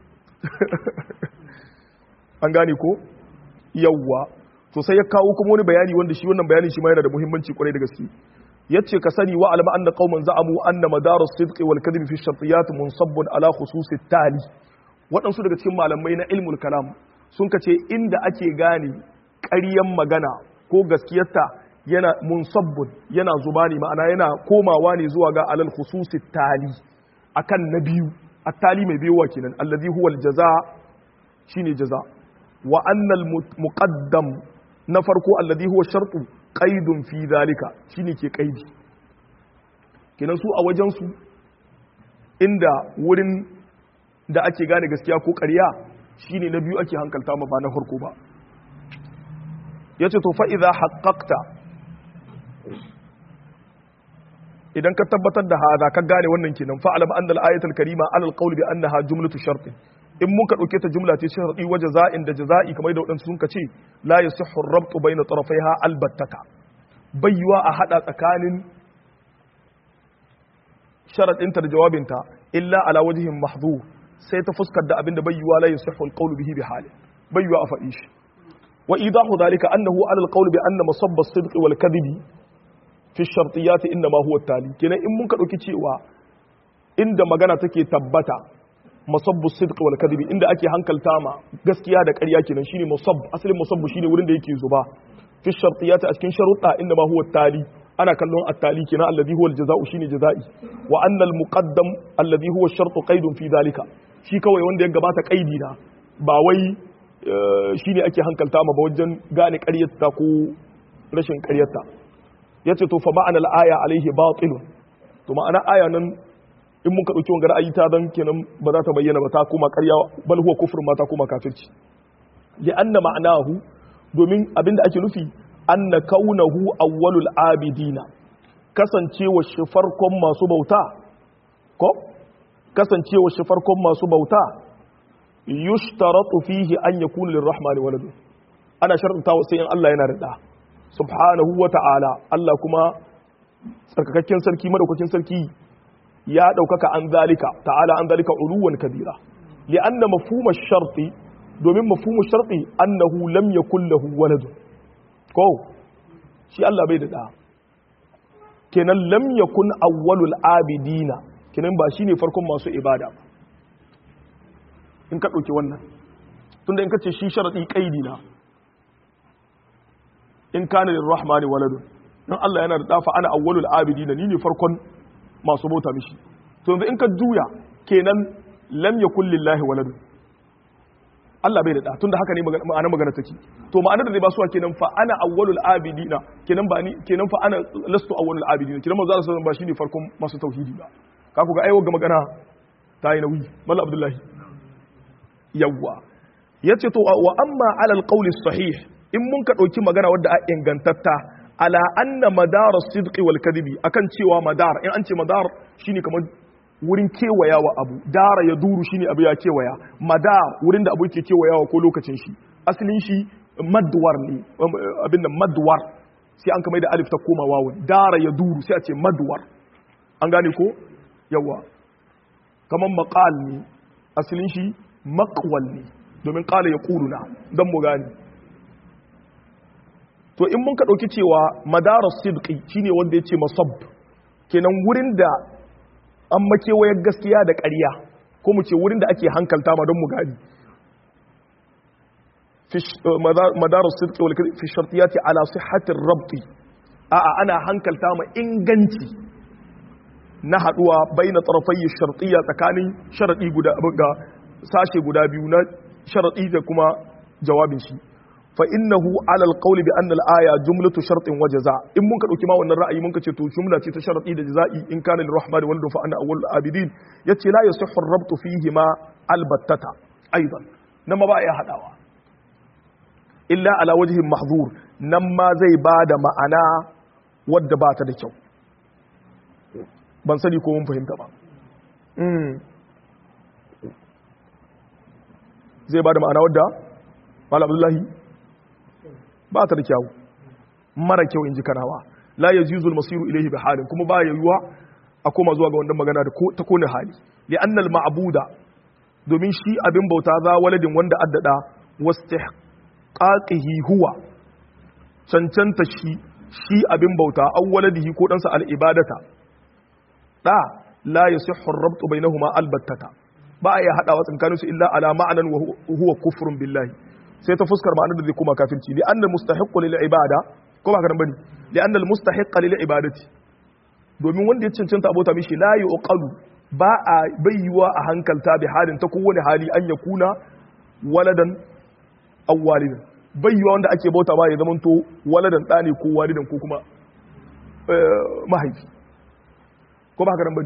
an gane ko yawwa to sai ya kawo kuma wani bayani wanda shi wannan bayani shi ma yana da muhimmanci kwarai da gaske yace ka sani wa alama anna qauman za'amu anna madaru sidqi wal kadhibi fi shartiyat munsabbun ala khususi tali waɗansu daga cikin malamai na ilmul kalam sun kace inda ake gane ƙaryan magana ko gaskiyarta yana munsabbun yana zuba ne ma'ana yana komawa ne zuwa ga alal khususi tali akan na biyu at-tali mai biyowa kenan allazi huwa al-jaza shine jaza wa annal muqaddam na farko allazi huwa shartu qaidun fi zalika shine ke qaidi kenan su a wajen su inda wurin da ake gane gaskiya ko ƙarya shine na biyu ake hankalta ma ba na farko ba yace to fa idza haqqaqta idan ka tabbatar da hada ka gane wannan kenan fa alam anna al-ayatul karima ala al-qawl bi annaha jumlatu shart in mun ka dauke ta jumla ce sharti wa jaza'in da jaza'i kamar da wadansu sun ka ce la yasihhu ar-rabtu bayna tarafaiha albattata bayyuwa a hada tsakanin sharadinta da jawabinta illa ala wajhin mahdhur sai ta fuskar da abinda bayyuwa la yasihhu al-qawl bihi bi hali bayyuwa a faɗi shi wa idahu dhalika annahu ala al-qawl bi anna masabba as-sidqi wal kadhibi fi shartiyati inna ma huwa tali kenan in mun ka dauki cewa inda magana take tabbata musabbu sidq wal kadhibi inda ake hankalta ma gaskiya da ƙarya kenan shine musabb asalin musabbu shine wurin da yake zuba fi shartiyati a cikin sharuɗa inna ma huwa tali ana kallon at-tali kenan alladhi huwa al-jaza'u shine jaza'i wa anna al-muqaddam alladhi huwa ash-shartu qaidun fi dhalika shi kawai wanda ya gabata qaidi na ba wai shine ake hankalta ma ba wajen gane ƙaryarta ko rashin ƙaryarta ya ce to fa ma'ana al'aya alaihi batilun to ma'ana aya nan in muka ɗauki wanga ra'ayi ta dan kenan ba za ta bayyana ba ta koma ƙarya bal huwa kufr ma ta koma kafirci li anna ma'anahu domin abinda ake nufi anna kaunahu awwalul abidina kasancewa shi farkon masu bauta ko kasancewa shi farkon masu bauta yushtaratu fihi an yakuna lirrahmani waladu ana sharɗanta sai in Allah yana da da subhanahu wa ta'ala Allah kuma tsarkakakken sarki madaukakin sarki ya ɗaukaka an zalika ta'ala an zalika uluwan kabira li'anna mafhuma sharti domin mafhumu sharti annahu lam yakul lahu walad ko shi Allah bai da da kenan lam yakun awwalul abidina kenan ba shine farkon masu ibada ba in ka ɗauki wannan tunda in ka ce shi sharadi kaidi na in kana lirrahmani waladun dan Allah yana da dafa ana awwalul abidin ni ne farkon masu bauta mishi to yanzu in ka juya kenan lam yakul lillahi waladun Allah bai da da tunda haka ne ma'ana magana take to ma'anar da zai ba su kenan fa ana awwalul abidina kenan ba ni kenan fa ana lastu awwalul abidina kenan manzo Allah sallallahu ba shine farkon masu tauhidi ba ka ku ga aiwa ga magana ta yi nauyi mallam abdullahi yawwa yace to wa amma ala alqawli sahih in mun ka ɗauki magana wadda a ingantatta ala anna madar sidqi wal kadhibi akan cewa madar in an ce madar shine kamar wurin kewayawa abu dara ya duru shine abu ya kewaya madar wurin da abu yake kewayawa ko lokacin shi asalin shi madwar ne abin da madwar sai an kamar da alif ta koma wawu dara ya duru sai a ce madwar an gane ko yawa kamar maqal ne asalin shi maqwal ne domin qala yaquluna dan mu gane to in mun ka ɗauki cewa madarar sidqi shine wanda ya ce masab kenan wurin da an makewayar gaskiya da ƙarya ko mu ce wurin da ake hankalta ma don mu gani madarar sidqi wal fi shartiyati ala sihhatir rabti a'a ana hankalta ma inganci na haduwa baina tarafai shartiyya tsakanin sharadi guda ga sashe guda biyu na sharadi da kuma jawabin shi fa innahu ala alqawl bi anna al-aya jumlatu shartin wa jazaa in mun ka dauki ma wannan ra'ayi mun ka ce to jumla ce ta sharti da jazaa'i in kana lirrahmani waladu fa ana awwalul abidin yace la yasihhu ar-rabt fihi ma albattata aidan nan ma ba ya hadawa illa ala wajhin mahzur nan ma zai bada ma'ana wadda ba ta da kyau ban sani ko mun fahimta ba zai bada ma'ana wadda Malam Abdullahi ba ta da kyawu mara kyau in ji kanawa la ya jizul masiru ilaihi bi halin kuma ba ya yiwa a koma zuwa ga wannan magana da ta kone hali li annal ma'buda domin shi abin bauta za waladin wanda addada wastihqaqihi huwa cancanta shi shi abin bauta aw waladihi ko dansa al ibadata da la yasihhu ar-rabtu bainahuma albattata ba ya hadawa tsakaninsu illa ala ma'anan wa huwa kufrun billahi sai ta fuskar ma'anar da zai koma kafirci li annal mustahiqqu lil ibada ko ba karan bane li'anna al-mustahiqqa lil ibadati domin wanda ya cancanta abota mishi la yuqalu ba a bayyuwa a hankalta bi halin ta kowane hali an ya kuna waladan aw walidan bayyuwa wanda ake bauta ba ya zamanto waladan ɗani ko walidan ko kuma mahaifi ko ba haka nan bane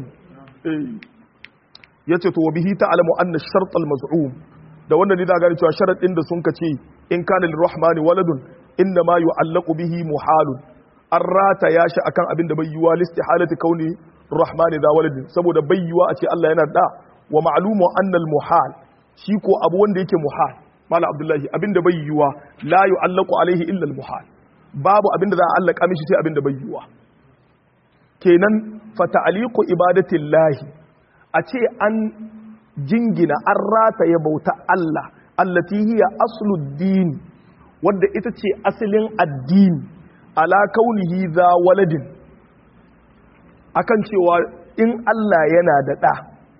yace to wa bihi ta'lamu anna ash-shart al-maz'um da wanda ne da gani cewa sharadin da sun kace in kana lirrahmani waladun inna ma yu'allaqu bihi muhalun an rata ya shi akan abin da bai yiwa listihalati kauni rahmani da waladin saboda bai yiwa a ce Allah yana da wa ma'lumu annal muhal shi ko abu wanda yake muhal mala abdullahi abin da bai yiwa la yu'allaqu alaihi illa al muhal babu abin da za a allaka mishi sai abin da bai yiwa kenan fa ta'liqu ibadatillahi a ce an jingina an rata ya bauta Allah allati hiya asluddin wadda ita ce asalin addini ala kaunihi za waladin akan cewa in Allah yana da ɗa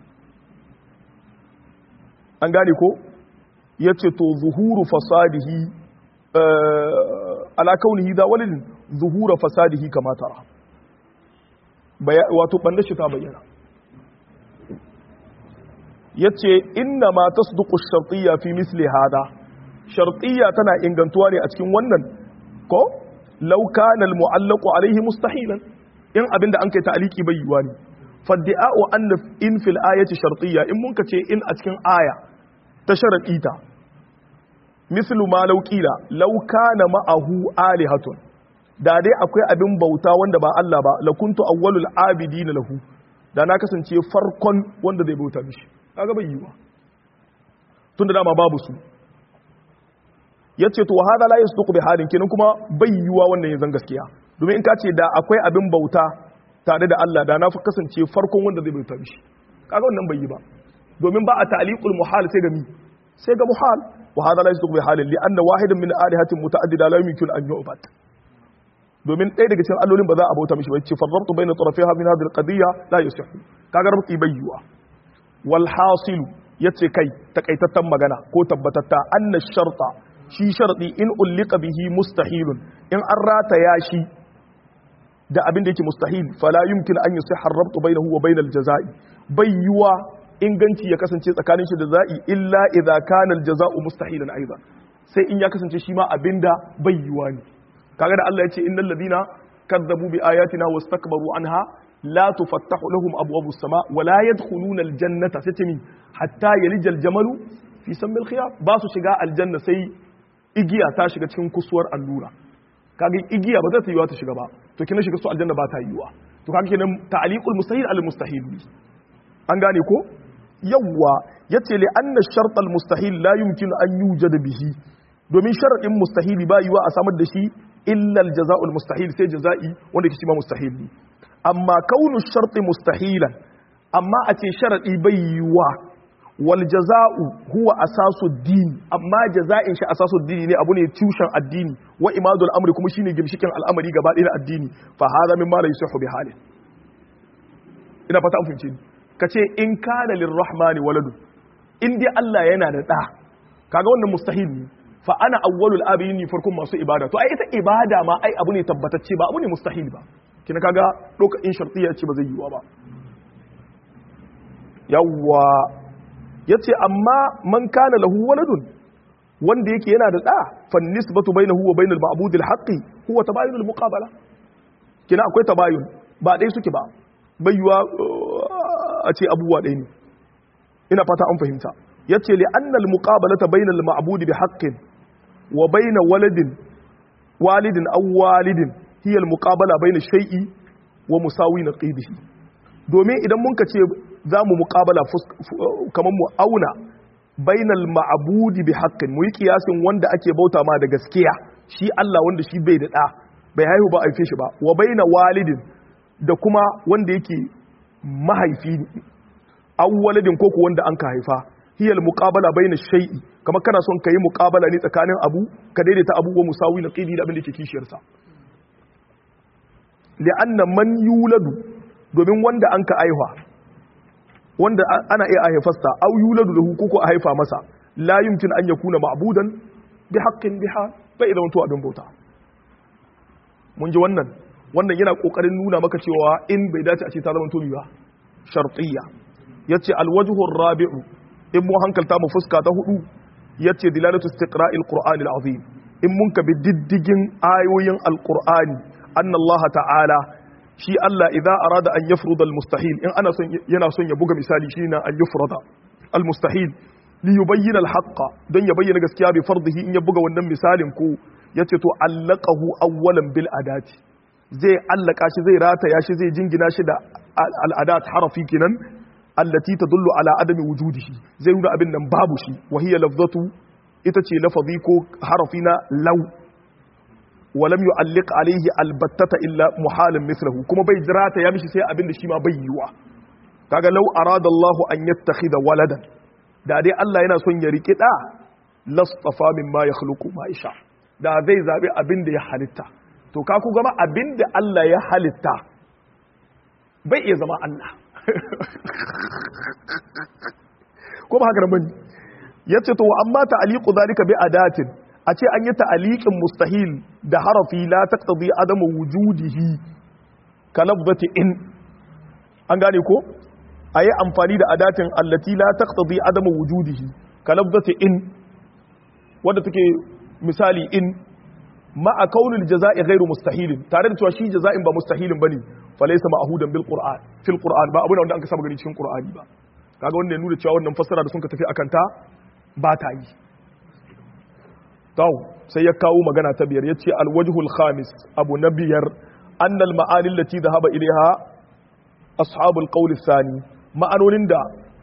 an gane ko ya ce to zuhuru fasadihi ala kaunihi za waladin zuhura fasadihi kamata wato ɓanda shi ta bayyana ya ce inna ma tasduqu shartiyya fi misli hada shartiyya tana ingantuwa ne a cikin wannan ko law kana al mu'allaqu alayhi mustahilan in abinda an kai ta'aliki bai yiwa ne faddi'a'u anna in fil ayati shartiyya in mun ce in a cikin aya ta sharadi ta mislu ma law qila law kana ma'ahu alihatun da dai akwai abin bauta wanda ba Allah ba lakuntu awwalul abidin lahu da na kasance farkon wanda zai bauta mishi kaga bai yiwa tunda dama babu su yace to hada la yasduqu bi halin kenan kuma bai yiwa wannan yanzan gaskiya domin in ka ce da akwai abin bauta tare da Allah da na fi kasance farkon wanda zai bauta mishi kaga wannan bai yi ba domin ba a ta'liqul muhal sai ga mi sai ga muhal wa hada la yasduqu bi halin li anna wahidan min alihatin muta'addida la yumkin an yu'bad domin ɗaya daga cikin allolin ba za a bauta mishi ba ce farrabtu bayna tarafiha min hadhihi alqadiyya la yasihu kaga rabti bai yiwa wal hasilu yace kai takaitattan magana ko tabbatatta anna sharta shi sharadi in ullika bihi mustahilun in an rataya shi da abin da yake mustahil fala yumkin an yusihha ar-rabtu bainahu wa bainal jazai bai yiwa inganci ya kasance tsakanin shi da za'i illa idza kana al-jaza'u mustahilan aidan sai in ya kasance shi ma abinda bai yiwa ne kaga da Allah ya ce innal ladina kadzabu bi ayatina wastakbaru anha la tufattahu lahum abwabus sama wa la yadkhuluna al-jannata sai ce min hatta yalijal jamalu fi sammil khiyar ba su shiga aljanna sai igiya ta shiga cikin kusuwar allura kaga igiya ba za ta yiwa ta shiga ba to kina shiga su aljanna ba ta yiwa to kaga kenan ta'liqul mustahil al mustahil an gane ko yawwa yace li anna shart al mustahil la yumkinu an yujad bihi domin sharadin mustahili ba yiwa a samar da shi illa al jaza'u al mustahil sai jaza'i wanda ke ma mustahil ne amma kaunu shart mustahilan amma a ce sharadi bai yiwa wal jaza'u huwa asasu din amma jaza'in shi asasu dini ne abu ne tushen addini wa imadul amri kuma shine gimshikin al'amari gaba ɗaya na addini fa hadha mimma la yusihu bi halin ina fata an fahimce ni kace in kana lirrahmani waladu in dai Allah yana da da kaga wannan mustahil ne fa ana awwalul abidin farkon masu ibada to ai ita ibada ma ai abu ne tabbatacce ba abu ne mustahil ba kina kaga doka in shartiyya ce ba zai yiwa ba yawwa ya ce amma man kana lahu waladun wanda yake yana da ɗa fan nisbatu bainahu wa bainal ma'budil haqqi huwa tabayunul muqabala kina akwai tabayun ba dai suke ba bayyuwa a ce abubuwa ɗaya ne ina fata an fahimta yace li annal muqabalata bainal ma'budi bi haqqin wa baina waladin walidin aw walidin hiya al muqabala baina shay'i wa musawi naqibihi domin idan mun ka ce za mu muƙabala kamar mu auna bainal ma'abudi bi haqqin mu yi kiyasin wanda ake bauta ma da gaskiya shi Allah wanda shi bai da ɗa bai haihu ba aife shi ba wa baina walidin da kuma wanda yake mahaifi aw waladin ko ku wanda an ka haifa hiya al muqabala baina shay'i kamar kana son kai muqabala ne tsakanin abu ka daidaita abu wa musawi na qidi da abin da yake kishiyar sa li'anna man yuladu domin wanda an ka aihuwa wanda ana iya haifasta au yuladu lahu ko a haifa masa la yumkin an yakuna ma'budan bi haqqin biha bai zama to abin bauta mun ji wannan wannan yana kokarin nuna maka cewa in bai dace a ce ta zama tobi ba shartiyya yace alwajhu rabi'u in mu hankalta mu fuska ta hudu yace dilalatu istiqra'il qur'ani alazim in mun ka bi diddigin ayoyin alqur'ani anna Allah ta'ala shi Allah idza arada an yafruda almustahil in ana son yana son ya buga misali shi na an yafruda almustahil li yubayyana alhaqqa don ya bayyana gaskiya bi fardihi in ya buga wannan misalin ko yace to allaqahu awwalan bil adati zai allaka shi zai rataya shi zai jingina shi da al'adat harafi kenan allati tadullu ala adami wujudihi zai nuna abin nan babu shi wa hiya lafzatu ita ce lafazi ko harafi na law wa lam yu'alliq alayhi albattata illa muhalin mithluhu kuma bai jirata ya mishi sai abin da shi ma bai yiwa kaga law arada Allahu an yattakhidha waladan da dai Allah yana son ya riki da lastafa mimma yakhluqu ma yasha da zai zabi abin da ya halitta to ka ku gama abin da Allah ya halitta bai iya zama Allah ko ba haka bane yace to amma ta'liqu zalika bi adatin a ce an yi ta'liqin mustahil da harafi la taqtadi adamu wujudihi ka lafzati in an gane ko ayi amfani da adatin allati la taqtadi adamu wujudihi ka lafzati in wanda take misali in ma'a kaunin jaza'i ghairu mustahilin tare da cewa shi jaza'in ba mustahilin bane falaysa ma'hudan bil qur'an fil qur'an ba abuna wanda an ka saba gani cikin qur'ani ba kaga wanda ya nuna cewa wannan fassara da sun ka tafi akan ta ba ta yi to sai ya kawo magana ta biyar yace al wajhul khamis abu na biyar anna al ma'ani allati dhahaba ilaiha ashabul qawl thani ma'anonin da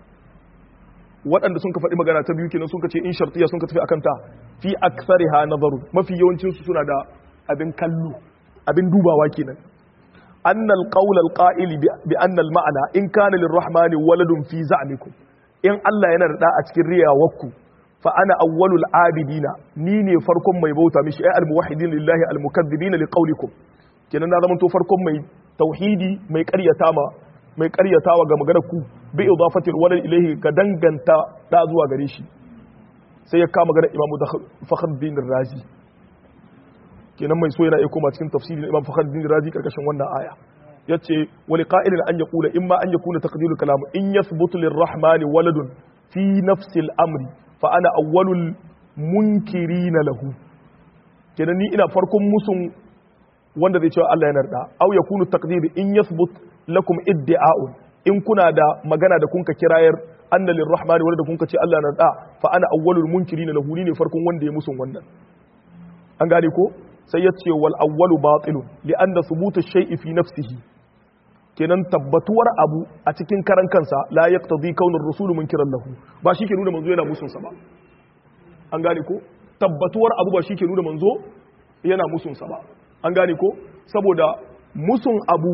waɗanda sun ka faɗi magana ta biyu kenan sun ka ce in shartiya sun ka tafi akan ta fi aksariha nazaru mafi yawancin su suna da abin kallo abin dubawa kenan annal qawl al qa'il bi anna al ma'ana in kana lirrahmani waladun fi za'mikum in Allah yana da a cikin riyawarku fa ana awwalul abidina ni ne farkon mai bauta mishi ay al muwahhidin lillahi al mukaththibin li qawlikum kenan na zama to farkon mai tauhidi mai ƙaryata ma mai ƙaryatawa ga maganar ku bi idafatil walad ilayhi ga danganta da zuwa gare shi sai ya kama ganin imamu da fakhruddin razi kenan mai so yana iya koma cikin tafsirin imam fakhruddin razi karkashin wannan aya yace wa liqa'ilin an yaqula imma an yakuna taqdirul kalam in yathbutu lirrahman waladun fi nafsi al-amri fa ana awwalul munkirina lahu kenan ni ina farkon musun wanda zai cewa Allah yana da aw yakunu taqdir in yathbut lakum iddi'a'un in kuna da magana da kunka kirayar anna lirrahmani wanda kunka ce Allah na da fa ana awwalul munkirin lahu ne farkon wanda ya musun wannan an gane ko sai ya ce wal awwalu batilun li anna thubutu shay'i fi nafsihi kenan tabbatuwar abu a cikin karan kansa la yaqtadi kaunar rasul munkiran lahu ba shi ke nuna manzo yana musun sa ba an gane ko tabbatuwar abu ba shi ke nuna manzo yana musun sa ba an gane ko saboda musun abu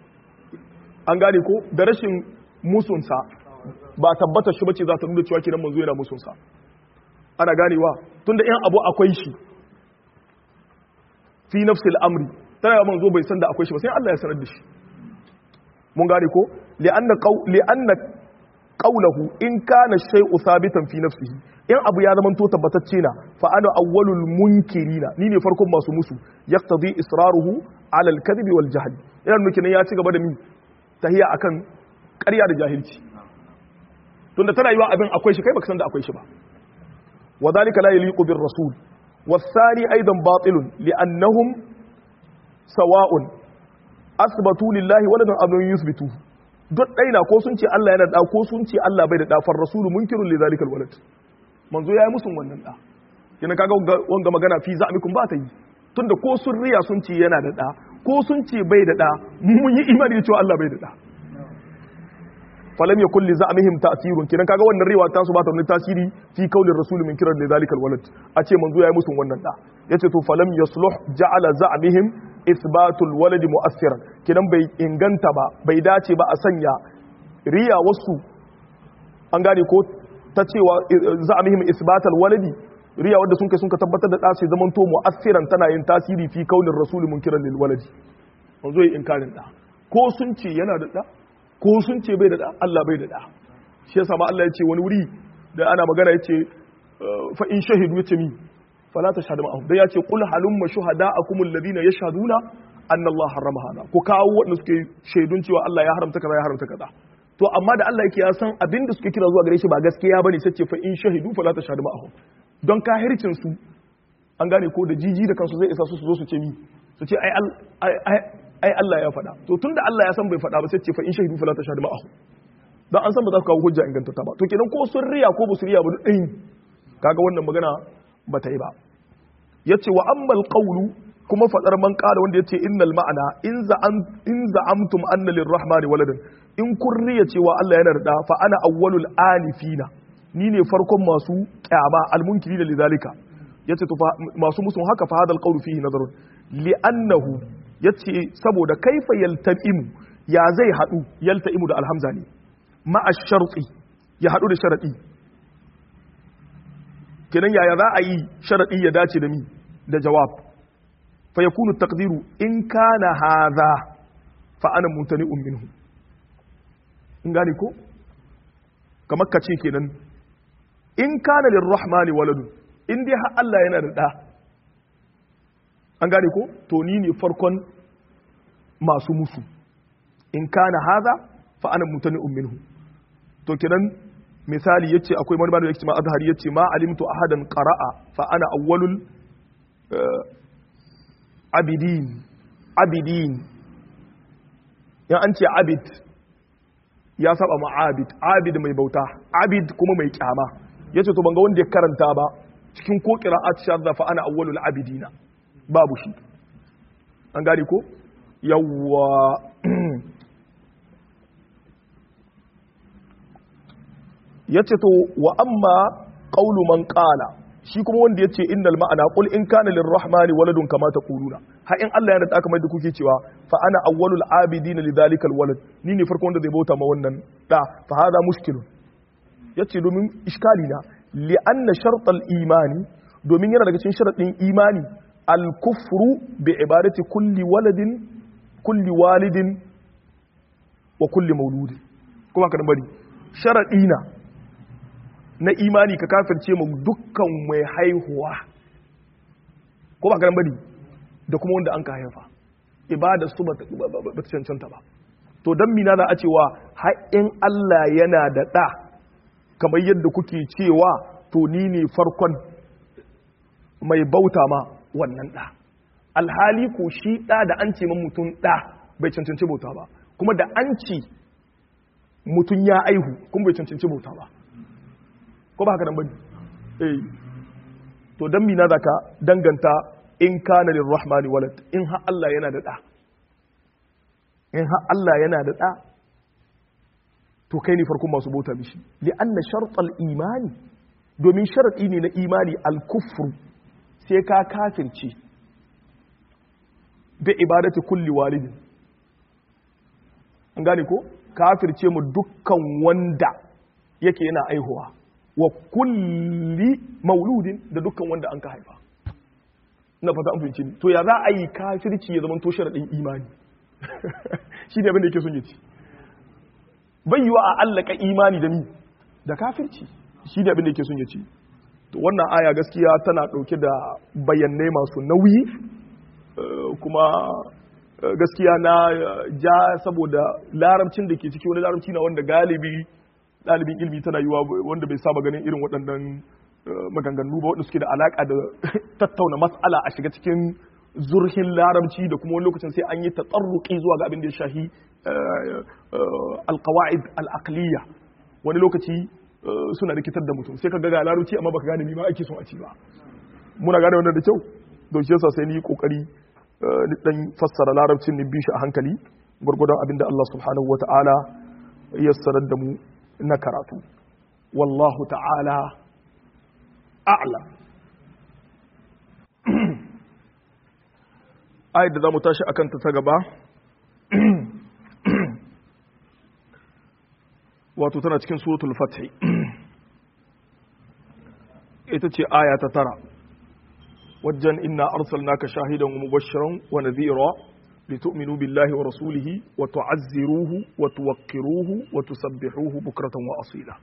an gane ko da rashin musunsa ba tabbata shi bace za ta nuna cewa kiran manzo yana musunsa ana ganewa tunda in abu akwai shi fi nafsil amri tana yawan manzo bai san da akwai shi ba sai Allah ya sanar da shi mun gane ko li'anna qaw li'anna qawluhu in kana shay'u thabitan fi nafsihi in abu ya zama to tabbatacce na fa ana awwalul munkirina ni ne farkon masu musu yaqtadi israruhu ala al-kadhibi wal jahl yana nuna kenan ya ci gaba da mi tahiya akan ƙarya da jahilci tunda tana yiwa abin akwai shi kai baka san da akwai shi ba wa dhalika la yaliqu bir rasul والثاني أيضا باطل لأنهم سواء أثبتوا لله ولدا أم لم يثبتوه duk ɗaina ko sun ce Allah yana da ko sun ce Allah bai da da far rasulu munkirun li zalikal walad manzo yayi musun wannan da kina kaga wanga magana fi za'mikum ba ta yi tunda ko sun riya sun ce yana da da ko sun ce bai da da mun yi imani cewa Allah bai da da falam yakul li za'mihim ta'sirun kinan kaga wannan riwa ta su ba ta wani tasiri fi kaulir rasul min kiran li zalikal walad a ce manzo yayi musun wannan da yace to falam yasluh ja'ala za'mihim isbatul waladi mu'assiran kinan bai inganta ba bai dace ba a sanya riya wasu an gane ko ta cewa za'mihim isbatul waladi riya wanda sun kai sun ka tabbatar da dace zaman to mu'assiran tana yin tasiri fi kaulir rasul min kiran lil waladi manzo yayi inkarin da ko sun ce yana da da ko sun ce bai da da Allah bai da da shi yasa ma Allah ya ce wani wuri da ana magana ya ce fa in shahidu ya ce mi fala tashhadu ma'ahum dan ya ce qul halumma shuhada'akum alladhina yashhaduna anna Allah harrama hada ku kawo wanda suke shaidun cewa Allah ya haramta kaza ya haramta kaza to amma da Allah yake ya san abin da suke kira zuwa gare shi ba gaskiya bane sai ce fa in shahidu fala tashhadu ma'ahum don kahircin su an gane ko da jiji da kansu zai isa su su zo su ce mi su ce ai Allah ya faɗa to tunda Allah ya san bai faɗa ba sai ce fa in shahidu fala tashhadu ma'ahum dan an san ba za su kawo hujja ingantata ba to kenan ko sun riya ko ba su riya ba duk ɗin kaga wannan magana ba ta yi ba yace wa ammal qawlu kuma fadar man qala wanda yace innal ma'ana in za'am in za'amtum anna lirrahmani waladan in kun riya cewa Allah yana da fa ana awwalul anifina ni ne farkon masu kyama almunkiri da lidalika yace to masu musun haka fa hadal qawlu fihi nazarun li'annahu yace saboda kaifa yalta'imu ya zai hadu yalta'imu da alhamza ne ma'a sharti ya hadu da sharadi kenan yaya za a yi sharadi ya dace da mi da jawab fa yakunu taqdiru in kana hadha fa ana mutani'un minhu in gane ko kamar ka ce kenan in kana lirrahmani waladun in dai har Allah yana da da an gane ko to ni ne farkon masu musu in kana hadha fa ana mutani'un minhu to kenan misali yace akwai wani bada yake ma azhari yace ma alimtu ahadan qara'a fa ana awwalul abidin abidin ya an ce abid ya saba ma abid abid mai bauta abid kuma mai kyama yace to banga wanda ya karanta ba cikin ko qira'at shadda fa ana awwalul abidina babu shi an gane ko yawwa yace to wa amma qawlu man qala shi kuma wanda yace innal ma'ana qul in kana lirrahmani waladun kama taquluna ha in Allah ya rada kamar da kuke cewa fa ana awwalul abidin lidhalika alwalad ni ne farko wanda zai bauta ma wannan da fa hada mushkilun yace domin iskali na li anna shart imani domin yana daga cikin sharadin imani al-kufru bi ibadati kulli waladin kulli walidin wa kulli mauludin kuma ka bari sharadi na na imani ka kafirce mu dukkan mai haihuwa ko ba karan bari da kuma wanda an ka haifa ibada su ba ta cancanta ba to don mina za a cewa haƙin Allah yana da ɗa kamar yadda kuke cewa to ni ne farkon mai bauta ma wannan ɗa alhali ko shi ɗa da an ce mutum ɗa bai cancanci bauta ba kuma da an ce mutum ya aihu kuma bai cancanci bauta ba ko ba haka nan bane eh to dan mina zaka danganta in kana lirrahmani walad in ha Allah yana da da in ha Allah yana da da to kai ne farkon masu bauta mishi li anna shartal imani domin sharadi ne na imani al kufru sai ka kafirce bi ibadati kulli walidin an gane ko kafirce mu dukkan wanda yake yana aihuwa wa kulli mauludin da dukkan wanda an ka haifa na fata an fahimci to ya za a yi kafirci ya zama to sharadin imani shi ne abin da yake son yace bai yiwa a allaka imani da ni da kafirci shi ne abin da yake son yace to wannan aya gaskiya tana dauke da bayanai masu nauyi kuma gaskiya na ja saboda larabcin da ke ciki wani larabci na wanda galibi ɗalibin ilimi tana yiwa wanda bai saba ganin irin waɗannan maganganu ba wanda suke da alaƙa da tattauna matsala a shiga cikin zurhin larabci da kuma wani lokacin sai an yi tatsarruki zuwa ga abin da ya shahi alqawaid al'aqliya wani lokaci suna rikitar da mutum sai ka ga larabci amma baka gane ma ake son a ci ba muna gane wannan da kyau don shi yasa sai ni kokari ni dan fassara larabcin ni bi shi a hankali gurgudan abin da Allah subhanahu wata'ala ya sanar da mu na karatu wallahu ta'ala a'la ayat da za mu tashi akan ta gaba wato tana cikin suratul fathi ita ce aya ta tara wajen inna arsalnaka shahidan wa mubashiran wa nadhira لتؤمنوا بالله ورسوله وتعزروه وتوقروه وتسبحوه بكرة وأصيلا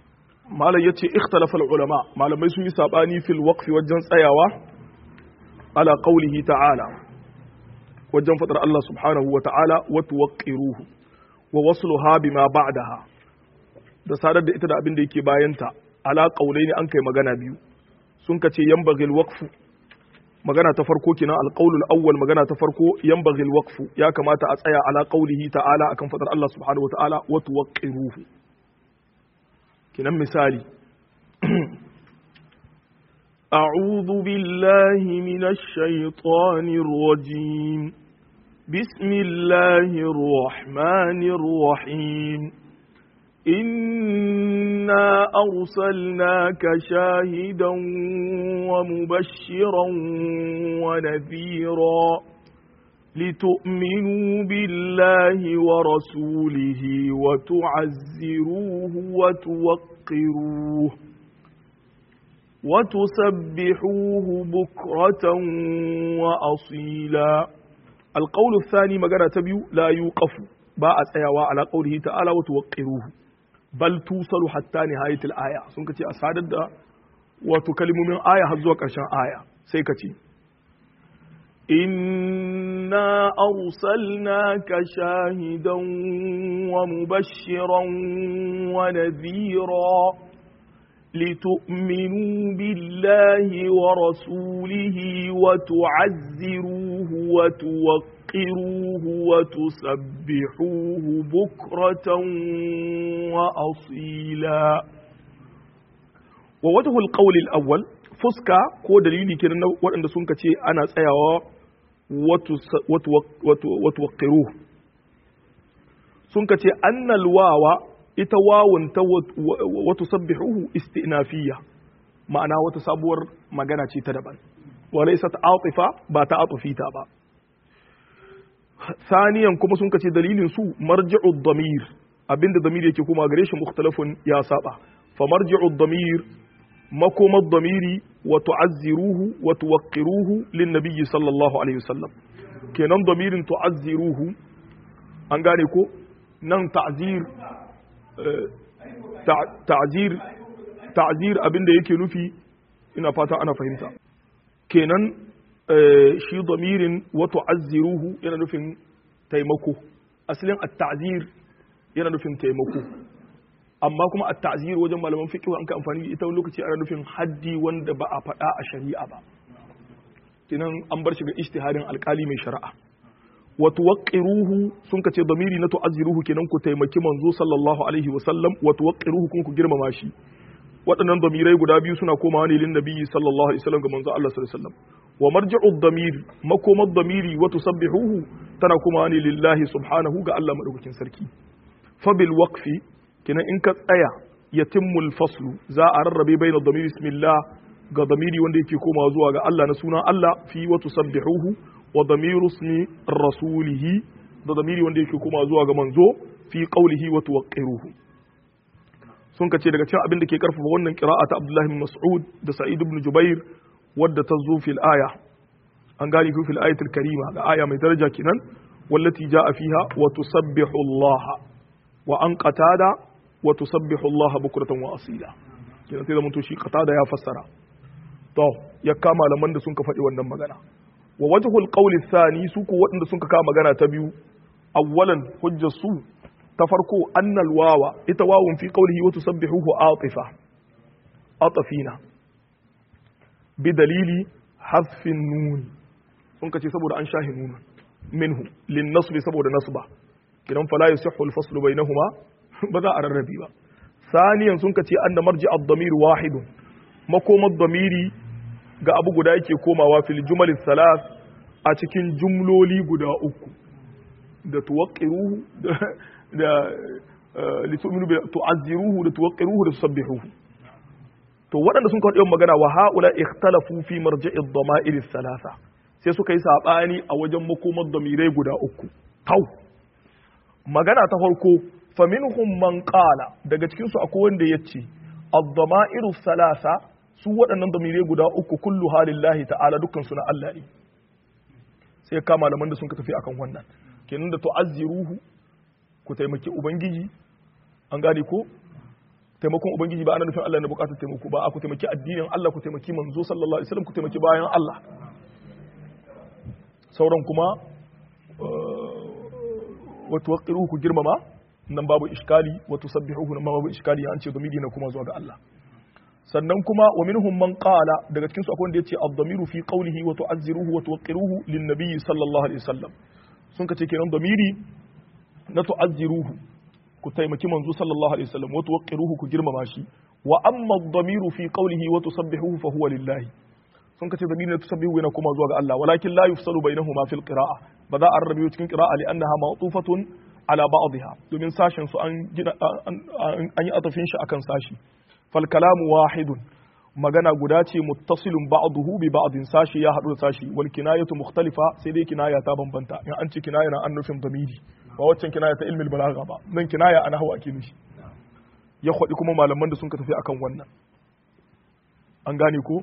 ما لا يتي اختلف العلماء ما لم يسوي ساباني في الوقف والجنس أيوا ala qawlihi ta'ala wajen fadar Allah subhanahu wa ta'ala wa tuwaqqiruhu wa wasluha bima ba'daha da sadar da ita da abin da yake bayanta ala qawlaini an kai magana biyu sun kace yanbaghil waqfu magana ta farko kenan alqaulul awwal magana ta farko yanbaghil waqfu ya kamata a tsaya ala qawlihi ta'ala akan fadar Allah subhanahu wa ta'ala wa tuwaqqiruhu kenan misali أعوذ بالله من الشيطان الرجيم بسم الله الرحمن الرحيم إنا أرسلناك شاهدا ومبشرا ونذيرا لتؤمنوا بالله ورسوله وتعزروه وتوقروه وتسبحوه بكرة وأصيلا القول الثاني مجانا تبيو لا يوقف باء سيوا على قوله تعالى وتوقروه بل توصل حتى نهاية الآية سنكتي أسعد وتكلم من آية هزوك عشان آية سيكتي إنا أرسلناك شاهدا ومبشرا ونذيرا لتؤمنوا بالله ورسوله وتعزروه وتوقروه وتسبحوه بكرة وأصيلا ووجه القول الأول فسكا كو دليلي كنا وأن سنك أنا سيوا وتوقروه سنك أن الواو ita wawun ta wata sabbihuhu istinafiya ma'ana wata sabuwar magana ce ta daban wala isa ta atifa ba ta atufita ba saniyan kuma sun kace dalilin su marji'u damir abinda damir yake kuma gare shi mukhtalafun ya saba fa marji'u damir makomar damiri wa tu'azziruhu wa tuwaqqiruhu lin nabiyyi sallallahu alaihi wasallam kenan damirin tu'azziruhu an gane ko nan ta'zir ta'zir ta'zir abinda yake nufi ina fata ana fahimta kenan shi damirin wa tu'azziruhu yana nufin taimako asalin at-ta'zir yana nufin taimako amma kuma at-ta'zir wajen malaman fiqh an ka amfani da ita lokaci ana nufin haddi wanda ba a faɗa a shari'a ba kenan an bar shi ga ijtihadin alkali mai shari'a wa tuwaqqiruhu sun kace damiri na tu'azziruhu kenan ku taimaki manzo sallallahu alaihi wa sallam wa tuwaqqiruhu kun ku girmama shi waɗannan damirai guda biyu suna komawa ne lin nabiyyi sallallahu alaihi wasallam ga manzo Allah sallallahu alaihi wasallam wa marji'u damir makomar damiri wa tusabbihuhu tana komawa ne lillahi subhanahu ga Allah madaukakin sarki fa bil waqfi kenan in ka tsaya yatimmul faslu za a rarrabe baina damiri bismillah ga damiri wanda yake komawa zuwa ga Allah na sunan Allah fi wa tusabbihuhu wa damiru ismi rasulihi da damiri wanda yake komawa zuwa ga manzo fi qawlihi wa tuwaqqiruhu sun kace daga cikin abin da ke karfafa wannan qira'a ta Abdullah ibn Mas'ud da Sa'id ibn Jubair wadda ta zo fil aya an gani ku fil ayatul karima ga aya mai daraja kenan wallati jaa fiha wa tusabbihu Allah wa an qatada wa tusabbihu Allah bukratan wa asila kenan sai da to shi qatada ya fassara to ya kama malaman da sun ka faɗi wannan magana wa wajhul qawli thani su ko waɗanda sun ka kama magana ta biyu awwalan hujjar su ta farko annal wawa ita wawun fi qawlihi wa tusabbihuhu atifa atafina bi dalili hasfin nun sun kace saboda an shahi nun minhu lin nasbi saboda nasba kidan fala yusihhu al faslu bainahuma ba za a rarrabi ba saniyan sun kace anna marji ad-damir wahidun makomar damiri ga abu guda yake komawa fil jumal salas a cikin jumloli guda uku da tuwaqqiruhu da litu'minu bi tu'azziruhu da tuwaqqiruhu da tusabbihuhu to waɗanda sun kawo magana wa haula ikhtalafu fi marji'i ad-dama'ir thalatha sai suka yi sabani a wajen makomar damirai guda uku tau magana ta farko fa minhum man qala daga cikin su akwai wanda yace ad-dama'ir thalatha su waɗannan damirai guda uku kullu halillahi ta'ala dukkan su na Allah ne sai ka malaman da sun ka tafi akan wannan kenan da tu'azziruhu ku taimaki ubangiji an gane ko taimakon ubangiji ba ana nufin Allah na bukatar taimako ba ku taimaki addinin Allah ku taimaki manzo sallallahu alaihi wasallam ku taimaki bayan Allah sauran kuma wa tuwaqqiruhu ku girmama nan babu iskali wa tusabbihuhu nan babu iskali an ce domidi na kuma zuwa ga Allah sannan kuma wa minhum man qala daga cikin su akwai wanda yace ad-damiru fi qawlihi wa tu'azziruhu wa tuwaqqiruhu lin-nabiy sallallahu alaihi wasallam sun kace kenan damiri na tu'azziruhu ku taimaki manzo sallallahu alaihi wasallam wa tuwaqqiruhu ku girmama shi wa amma ad-damiru fi qawlihi wa tusabbihuhu fa huwa lillahi sun kace damiri na tusabbihu yana kuma zuwa ga Allah walakin la yufsalu bainahuma fil qira'a ba za a rarrabe cikin qira'a li annaha ma'tufatun ala ba'dha domin sashin su an an yi atafin shi akan sashi fal kalamu wahidun magana guda ce muttasilun ba'duhu bi ba'din sashi ya hadu da sashi wal kinayatu mukhtalifa sai dai kinaya ta bambanta in an ce kinaya na an nufin damiri ba waccan kinaya ta ilmil balagha ba nan kinaya ana hawa ake nufi ya kwadi kuma malaman da sun ka tafi akan wannan an gane ko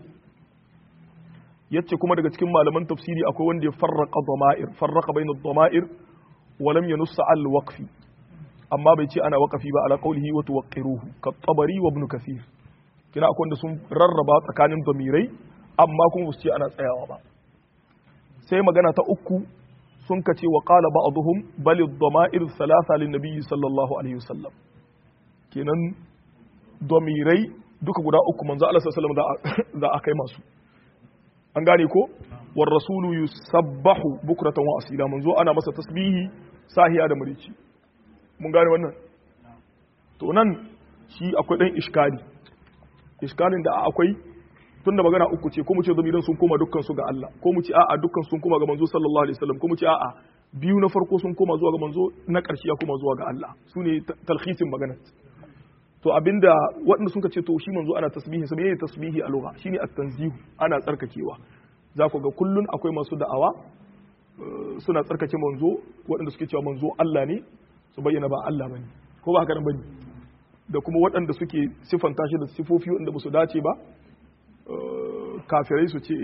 yace kuma daga cikin malaman tafsiri akwai wanda ya farraqa dama'ir farraqa bainad dama'ir wa lam yanuss al waqfi amma bai ce ana waqafi ba ala qawlihi wa tuwaqqiruhu ka tabari wa ibn kathir kina akwai wanda sun rarraba tsakanin damirai amma kuma su ce ana tsayawa ba sai magana ta uku sun ka ce wa qala ba'dhum bal ad-dama'ir thalatha lin nabiy sallallahu alaihi wasallam kenan damirai duka guda uku manzo Allah sallallahu alaihi wasallam za a kai masu an gane ko war rasulu yusabbahu bukratan wa asila manzo ana masa tasbihi sahiya da murici mun gane wannan to nan shi akwai dan iskali iskalin da akwai tunda magana uku ce ko mu ce zamiran sun koma dukkan su ga Allah ko mu ce a'a dukkan sun koma ga manzo sallallahu alaihi wasallam ko mu ce a'a biyu na farko sun koma zuwa ga manzo na ƙarshe ya koma zuwa ga Allah su ne talhisin magana to abinda waɗanda sun ce to shi manzo ana tasbihi sai yayi tasbihi a lugha shine at-tanzihu ana tsarkakewa za ku ga kullun akwai masu da'awa suna tsarkake manzo waɗanda suke cewa manzo Allah ne su bayyana ba Allah bane ko ba haka nan bane da kuma waɗanda suke siffanta shi da sifofi waɗanda ba su dace ba kafirai su ce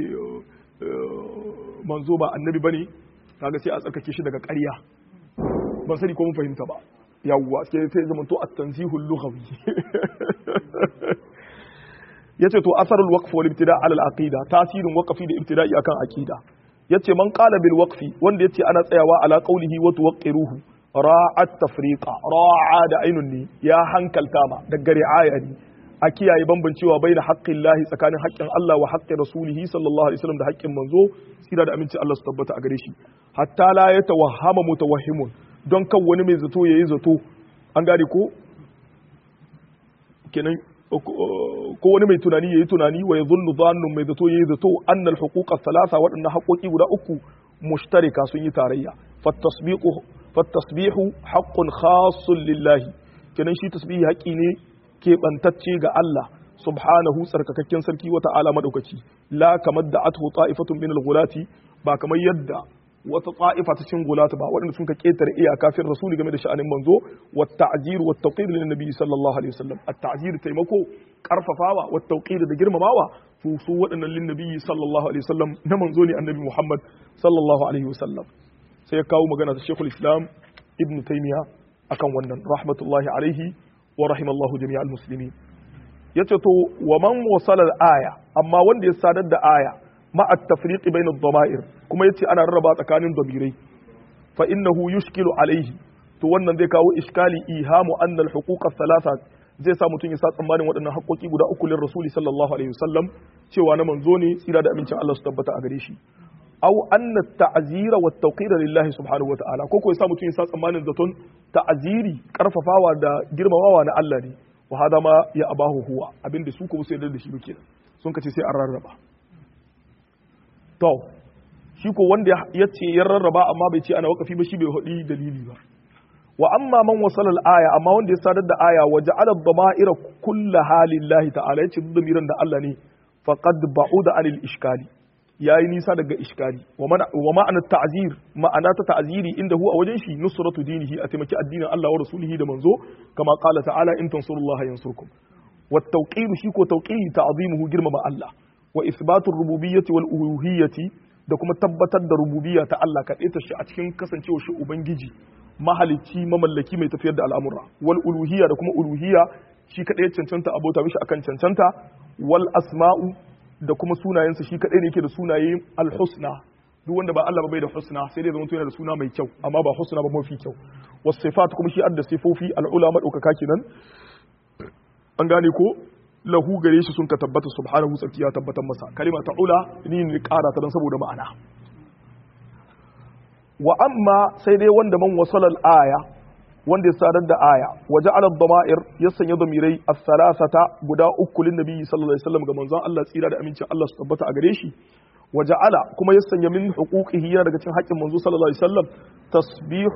manzo ba annabi bane kaga sai a tsarkake shi daga ƙarya ban sani ko mun fahimta ba yawwa sai sai zama to at-tanzihul lughawi yace to asarul waqf wal ibtida' ala al-aqida tasirin waqfi da ibtida'i akan aqida yace man qala bil waqfi wanda yace ana tsayawa ala qawlihi wa tuwaqqiruhu ra'at tafriqa ra'a da ainun ne ya hankalta ma daga ri'aya ne a kiyaye bambancewa bai da haƙƙin lahi tsakanin haƙƙin Allah wa haƙƙin rasulihi sallallahu alaihi wasallam da haƙƙin manzo sira da aminci Allah su tabbata a gare shi hatta la ya tawahhama mutawahhimun don kan wani mai zato yayi zato an gane ko kenan ko wani mai tunani yayi tunani wa yadhunnu dhannun mai zato yayi zato annal huquqa thalatha waɗannan haƙoƙi guda uku mushtarika sun yi tarayya fattasbiqu fattasbihu haqqun khassun lillahi kenan shi tasbihi haƙi ne keɓantacce ga Allah subhanahu tsarkakakken sarki wata ala madaukaki la kamar da athu ta'ifatun min al-ghulati ba kamar yadda wata ta'ifa ta cin gulata ba waɗanda sun ka ketare iyaka kafin rasuli game da sha'anin manzo wa ta'zir wa tawqir lin nabi sallallahu alaihi wasallam at-ta'zir taimako karfafawa wa tawqir da girmamawa su su waɗannan lin nabi sallallahu alaihi wasallam na manzo ne annabi Muhammad sallallahu alaihi wasallam sai ya kawo magana ta Sheikhul Islam Ibn Taymiyyah akan wannan rahmatullahi alaihi wa rahimallahu jami'al muslimin yace to wa man wasala al-aya amma wanda ya sadar da aya ma at-tafriq bayna ad-dama'ir kuma yace ana rarraba tsakanin damirai fa innahu yushkilu alayhi to wannan zai kawo iskali ihamu anna al-huquq ath-thalatha zai sa mutum ya sa tsammanin waɗannan haƙoƙi guda uku lin rasuli sallallahu alaihi wasallam cewa na manzo ne tsira da amincin Allah su tabbata a gare shi aw anna at-ta'zira wa at-tawqira lillahi subhanahu wa ta'ala ko ko ya sa mutum ya sa tsammanin zaton ta'ziri karfafawa da girmamawa na Allah ne wa hada ma ya abahu huwa abinda su kuma sai da shi muke sun kace sai an rarraba to shi ko wanda ya ce ya rarraba amma bai ce ana wakafi ba shi bai hudi dalili ba wa amma man wasala al-aya amma wanda ya sadar da aya wa ja'ala ad-dama'ira kullaha lillahi ta'ala yace damiran da Allah ne faqad ba'uda anil ishkali yayi nisa daga iskali wa ma'anar ta'zir ma'ana ta ta'ziri inda huwa wajen shi nusratu dinihi a taimaki addinin Allah wa rasulihi da manzo kama qala ta'ala in tansurullaha yansurkum wa tawqir shi ko tawqiri ta'zimuhu girmama Allah wa isbatur rububiyyati wal uluhiyyati da kuma tabbatar da rububiyya ta Allah ka ta shi a cikin kasancewa shi ubangiji mahalicci mamallaki mai tafiyar da al'amura wal uluhiyya da kuma uluhiyya shi kadai cancanta abota mishi akan cancanta wal asma'u da kuma sunayensa shi kaɗai ne ke da sunaye alhusna duk wanda ba Allah ba bai da husna sai dai zama yana da suna mai kyau amma ba husna ba mafi kyau wasifat kuma shi adda sifofi al'ula madaukaka kenan an gane ko lahu gare shi sun ka tabbata subhanahu tsarki ya tabbatar masa kalima ta ula ni ne kara ta dan saboda ma'ana wa amma sai dai wanda man wasalal aya wanda ya sadar da aya waje alad dama'ir ya sanya damirai as-salasata guda uku lin nabi sallallahu alaihi wasallam ga manzon Allah tsira da amincin Allah su tabbata a gare shi waje ala kuma ya sanya min huquqihi yana daga cikin haƙƙin manzo sallallahu alaihi wasallam tasbih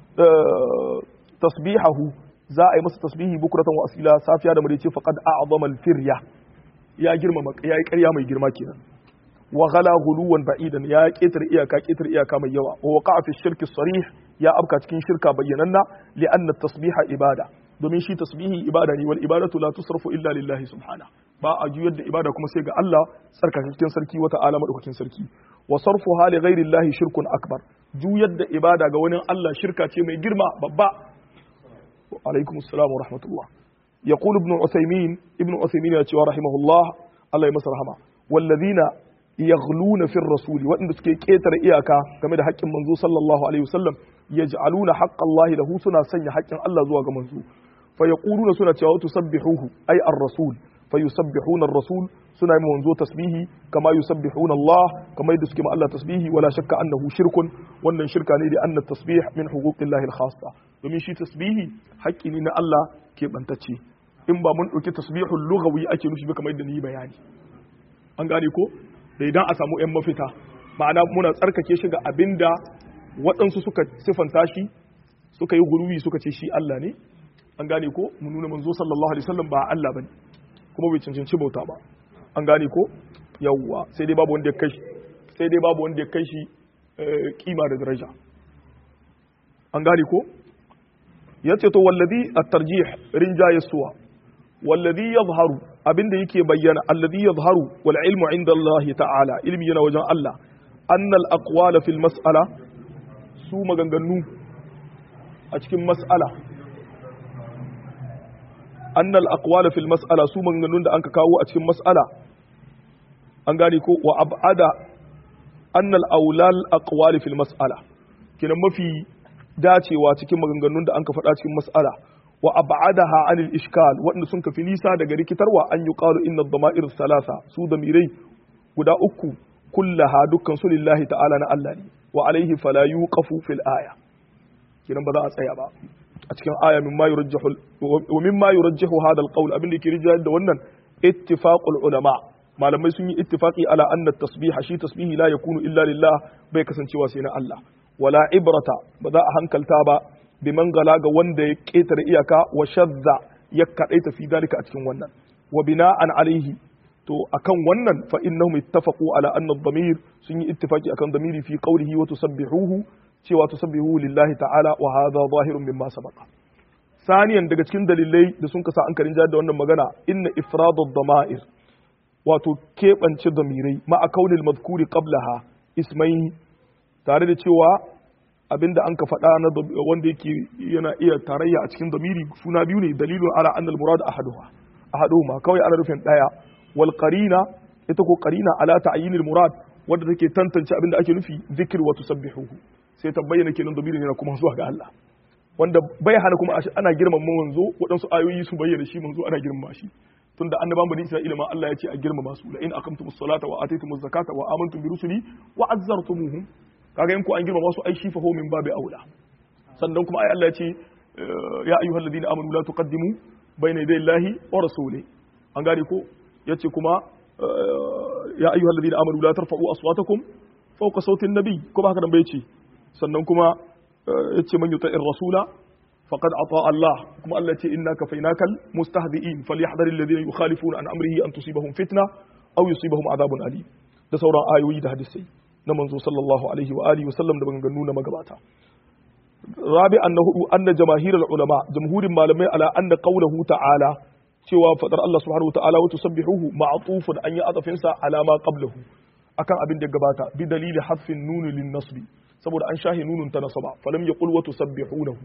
tasbihahu za a yi masa tasbihi bukuratan wa asila safiya da madace faqad a'zama al-firya ya girmama ya yi ƙarya mai girma kenan wa ghala ghuluwan ba'idan ya ketar iyaka ketar iyaka mai yawa wa waqa'a fi shirki sarih ya abka cikin shirka bayyananna li anna tasbiha ibada domin shi tasbihi ibada ne wal ibadatu la tusrafu illa lillahi subhana ba a juyar da ibada kuma sai ga Allah tsarkakakken sarki wata ala madaukakin sarki wa sarfu hali ghairi llahi shirkun akbar juyar da ibada ga wani Allah shirka ce mai girma babba alaikum assalam wa rahmatullah yaqul ibn usaymin ibn usaymin ya ce wa rahimahullah Allah ya masa rahama wallazina yaghluna fi rasuli waɗanda suke ƙetare iyaka game da haƙƙin manzo sallallahu alaihi wasallam yaj'aluna haqqallahi lahu suna sanya haƙƙin Allah zuwa ga manzo fa yaquluna suna cewa tusabbihuhu ay ar-rasul fa yusabbihuna ar-rasul suna yi manzo tasbihi kama yusabbihuna Allah kama yadda suke ma Allah tasbihi wala shakka annahu shirkun wannan shirka ne da anna tasbih min huquqillahi al-khassa domin shi tasbihi haƙƙi ne na Allah ke bantacce in ba mun ɗauki tasbihul lughawi ake nufi ba kamar yadda ni bayani an gane ko da idan a samu 'yan mafita ma'ana muna tsarkake shi ga abin da waɗansu suka siffanta shi suka yi gurbi suka ce shi Allah ne an gane ko mu nuna manzo sallallahu alaihi wasallam ba Allah bane kuma bai cancanci bauta ba an gane ko yawwa sai dai babu wanda ya kai sai dai babu wanda ya kai shi kima da daraja an gane ko yace to wallazi at-tarjih rinjaye suwa wallazi yadhharu abinda yake bayyana alladhi yadhharu wal ilmu inda Allah ta'ala ilmi yana wajen Allah annal aqwala fil mas'ala su maganganu a cikin mas'ala annal aqwala fil mas'ala su maganganun da anka kawo a cikin mas'ala an gane ko wa abada annal aulal aqwali fil mas'ala kinan mafi dacewa cikin maganganun da anka faɗa cikin mas'ala wa ab'adaha anil ishkal wanda sun kafi nisa daga rikitarwa an yi qalu inna ad-dama'ir salasa su damirai guda uku kullaha dukkan su lillahi ta'ala na Allah ne wa alaihi fala yuqafu fil aya kinan ba za a tsaya ba a cikin aya mimma yurajjahu wa mimma yurajjahu hada al-qawl abin da yake rijiyar da wannan ittifaqul ulama malamai sun yi ittifaqi ala anna tasbiha shi tasbihi la yakunu illa lillah bai kasancewa sai na Allah wala ibrata ba za a hankalta ba biman gala ga wanda ya ƙetare iyaka wa shadda ya kaɗaita fi dalika a cikin wannan wa bina'an alaihi to akan wannan fa innahum ittafaqu ala anna ad-damir sun yi ittifaki akan damiri fi qawlihi wa tusabbihuhu cewa tusabbihuhu lillahi ta'ala wa hadha zahirun mimma sabaqa saniyan daga cikin dalilai da sun kasa an karin da wannan magana inna ifrad ad-dama'ir wato keɓance damirai ma'a kaunil madhkuri qablaha ismai tare da cewa abinda an ka faɗa na wanda yake yana iya tarayya a cikin damiri suna biyu ne dalilun ala annal murad ahaduha ahaduhuma kawai ana rufin daya wal qarina ita ko qarina ala ta'yinil murad wanda take tantance abinda ake nufi zikr wa tusabbihuhu sai ta bayyana kenan damirin yana kuma zuwa ga Allah wanda bai hana kuma ana girmama manzo waɗansu ayoyi su bayyana shi manzo ana girmama shi tunda annaban bani Isra'ila ma Allah ya ce a girmama su la in aqamtumus salata wa atitumuz zakata wa amantum bi rusuli wa azzartumuhum kaga in ku an girmama su ai shi fa min babu aula sannan kuma ai Allah ya ce ya ayyuhal ladina amanu la tuqaddimu bayna yaday Allahi wa rasuli an gane ko yace kuma ya ayyuhal ladina amanu la tarfa'u aswatakum fawqa sautin nabi ko ba haka nan bai ce sannan kuma yace man yuta'ir rasula faqad ata Allah kuma Allah ce innaka fainakal mustahzi'in falyahdharil ladina yukhalifuna an amrihi an tusibahum fitna aw yusibahum adhabun alim da sauran ayoyi da hadisai na manzo sallallahu alaihi wa alihi wasallam da maganganu na magabata rabi an na hudu anna jamaahirul ulama jamhurin malamai ala anna qawluhu ta'ala cewa fadar Allah subhanahu ta'ala wa tusabbihuhu ma'tufun an yi azafin sa ala ma qablahu akan abin da gabata bi dalili hadfin nun lin nasbi saboda an shahi nunun ta nasaba falam yaqul wa tusabbihunahu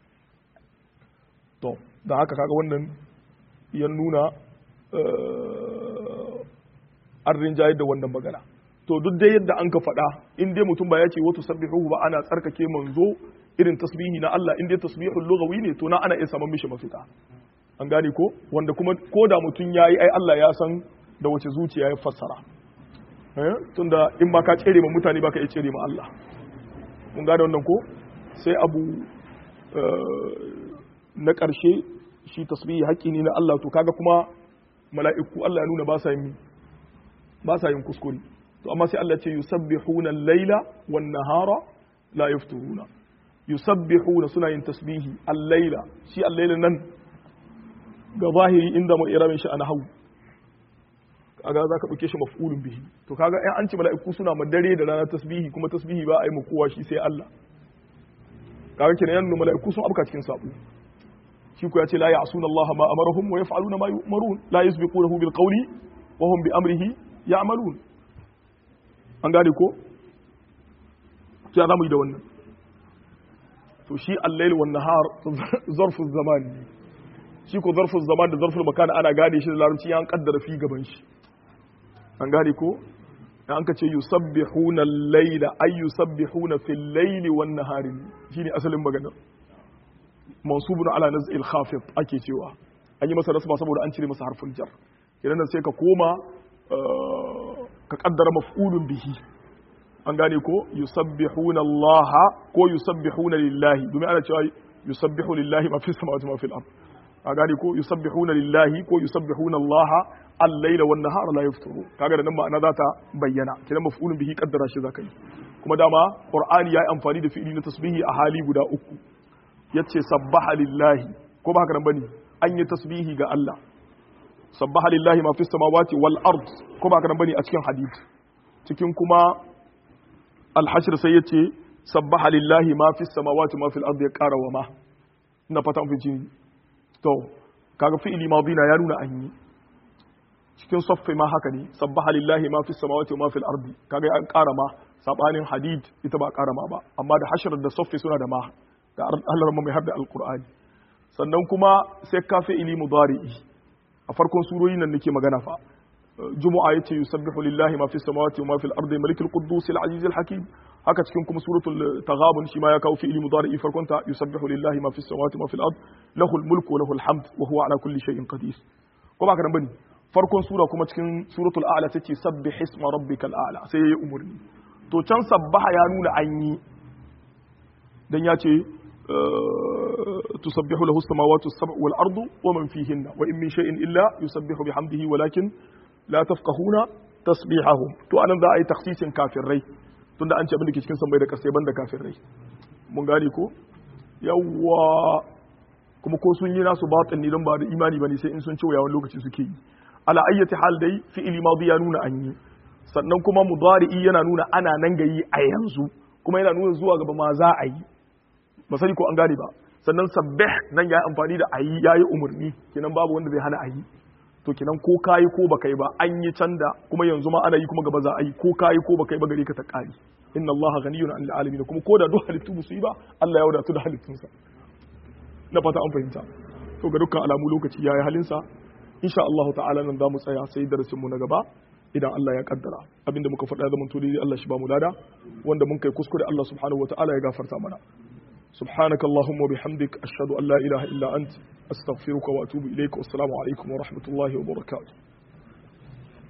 to da haka kaga wannan ya nuna an rinjaye da wannan magana to duk dai yadda an ka faɗa in dai mutum ba ya ce wato sabbihu ba ana tsarkake manzo irin tasbihi na Allah in dai tasbihul lughawi ne to na ana iya samun mishi mafita an gane ko wanda kuma ko da mutum yayi ai Allah ya san da wace zuciya ya fassara eh tunda in ba ka tsere ma mutane ba ka iya tsere ma Allah mun gane wannan ko sai abu na ƙarshe shi tasbihi haƙƙi ne na Allah to kaga kuma mala'iku Allah ya nuna ba sa yin ba sa yin kuskure to amma sai Allah ce yusabbihuna al-laila wan nahara la yafturuna yusabbihuna suna yin tasbihi al-laila shi al-laila nan ga zahiri inda mu iramin shi ana hau kaga zaka dauke shi maf'ulun bihi to kaga ai an ce mala'iku suna ma dare da rana tasbihi kuma tasbihi ba a yi mu kowa shi sai Allah kaga kenan yan mala'iku sun abka cikin sabo shi ko ya ce la ya'suna Allah ma amarahum wa yaf'aluna ma yu'marun la yusbiqunahu bil qawli wa hum bi amrihi ya'malun an gane ko sai za mu yi da wannan to shi al-layl wan nahar zarfu zaman ne shi ko zarfu zaman da zarfu makan ana gane shi da larabci an kaddara fi gaban shi an gane ko an ka ce yusabbihuna al-layla ay yusabbihuna fil layli wan nahari shine asalin maganar mansubun ala naz'il khafid ake cewa an yi masa rasma saboda an cire masa harfin jar idan sai ka koma ka kaddara maf'ulun bihi an gane ko yusabbihuna Allah ko yusabbihuna lillahi domin ana cewa yusabbihu lillahi ma fi samawati ma fil ard a gane ko yusabbihuna lillahi ko yusabbihuna Allah al-laila wan nahara la yafturu kaga da nan ma'ana za ta bayyana kidan maf'ulun bihi kaddara shi zaka yi kuma dama qur'ani yayi amfani da fi'ili na tasbihi a hali guda uku yace sabbaha lillahi ko ba haka nan bane an yi tasbihi ga Allah sabbaha lillahi ma fis samawati wal ard ko ba haka nan bane a cikin hadisi cikin kuma al-hashr sai yace sabbaha lillahi ma fis samawati ma fil ard ya qara wa ma ina fata mun fi to kaga fi'ili madina ya nuna an yi cikin saffi ma haka ne sabbaha lillahi ma fis samawati ma fil ard kaga an qara ma sabanin hadid ita ba qara ma ba amma da hashr da saffi suna da ma da Allah mai hadda alqur'ani sannan kuma sai ka fi'ili mudari'i a farkon surori nan nake magana fa jumu'a yace yusabbihu lillahi ma fis samawati wa ma fil ardi malikul quddus al aziz al hakim haka cikin kuma suratul taghabun shi ma ya kawo fi'ili mudari'i farkon ta yusabbihu lillahi ma fis samawati wa ma fil ard lahul mulku wa lahul hamd wa huwa ala kulli shay'in qadir ko ba ka nan bane farkon sura kuma cikin suratul a'la tace sabbih isma rabbikal a'la sai yayi umurni to can sabbaha ya nuna an yi dan ya ce تسبح له السماوات السبع والأرض ومن فيهن وإن من شيء إلا يسبح بحمده ولكن لا تفقهون تسبيحهم تو أنا ذا أي تخصيص كافر ري tunda an ce abin da ke cikin sammai da kasai banda kafin rai mun gane ko yawwa kuma ko sun yi nasu batin ne don ba da imani bane sai in sun ci wani lokaci suke yi ala ayyati hal dai fi'ili madi ya nuna an yi sannan kuma mudari'i yana nuna ana nan gayi a yanzu kuma yana nuna zuwa gaba ma za a yi ba sani ko an gane ba sannan sabbih nan ya amfani da ayi yayi umarni kenan babu wanda zai hana ayi to kenan ko kayi ko baka yi ba an yi canda kuma yanzu ma ana yi kuma gaba za a yi ko kayi ko baka yi ba gare ka ta kari inna Allah ghaniyun 'anil alamin kuma ko da duk halittu musu yi ba Allah ya wadatu da halittunsa na fata an fahimta to ga dukkan alamu lokaci yayi halinsa insha Allah ta'ala nan zamu tsaya sai darasin mu na gaba idan Allah ya kaddara abinda muka faɗa zaman to dai Allah shi ba mu lada wanda mun kai kuskure Allah subhanahu wataala ya gafarta mana سبحانك اللهم وبحمدك أشهد أن لا إله إلا أنت أستغفرك وأتوب إليك والسلام عليكم ورحمة الله وبركاته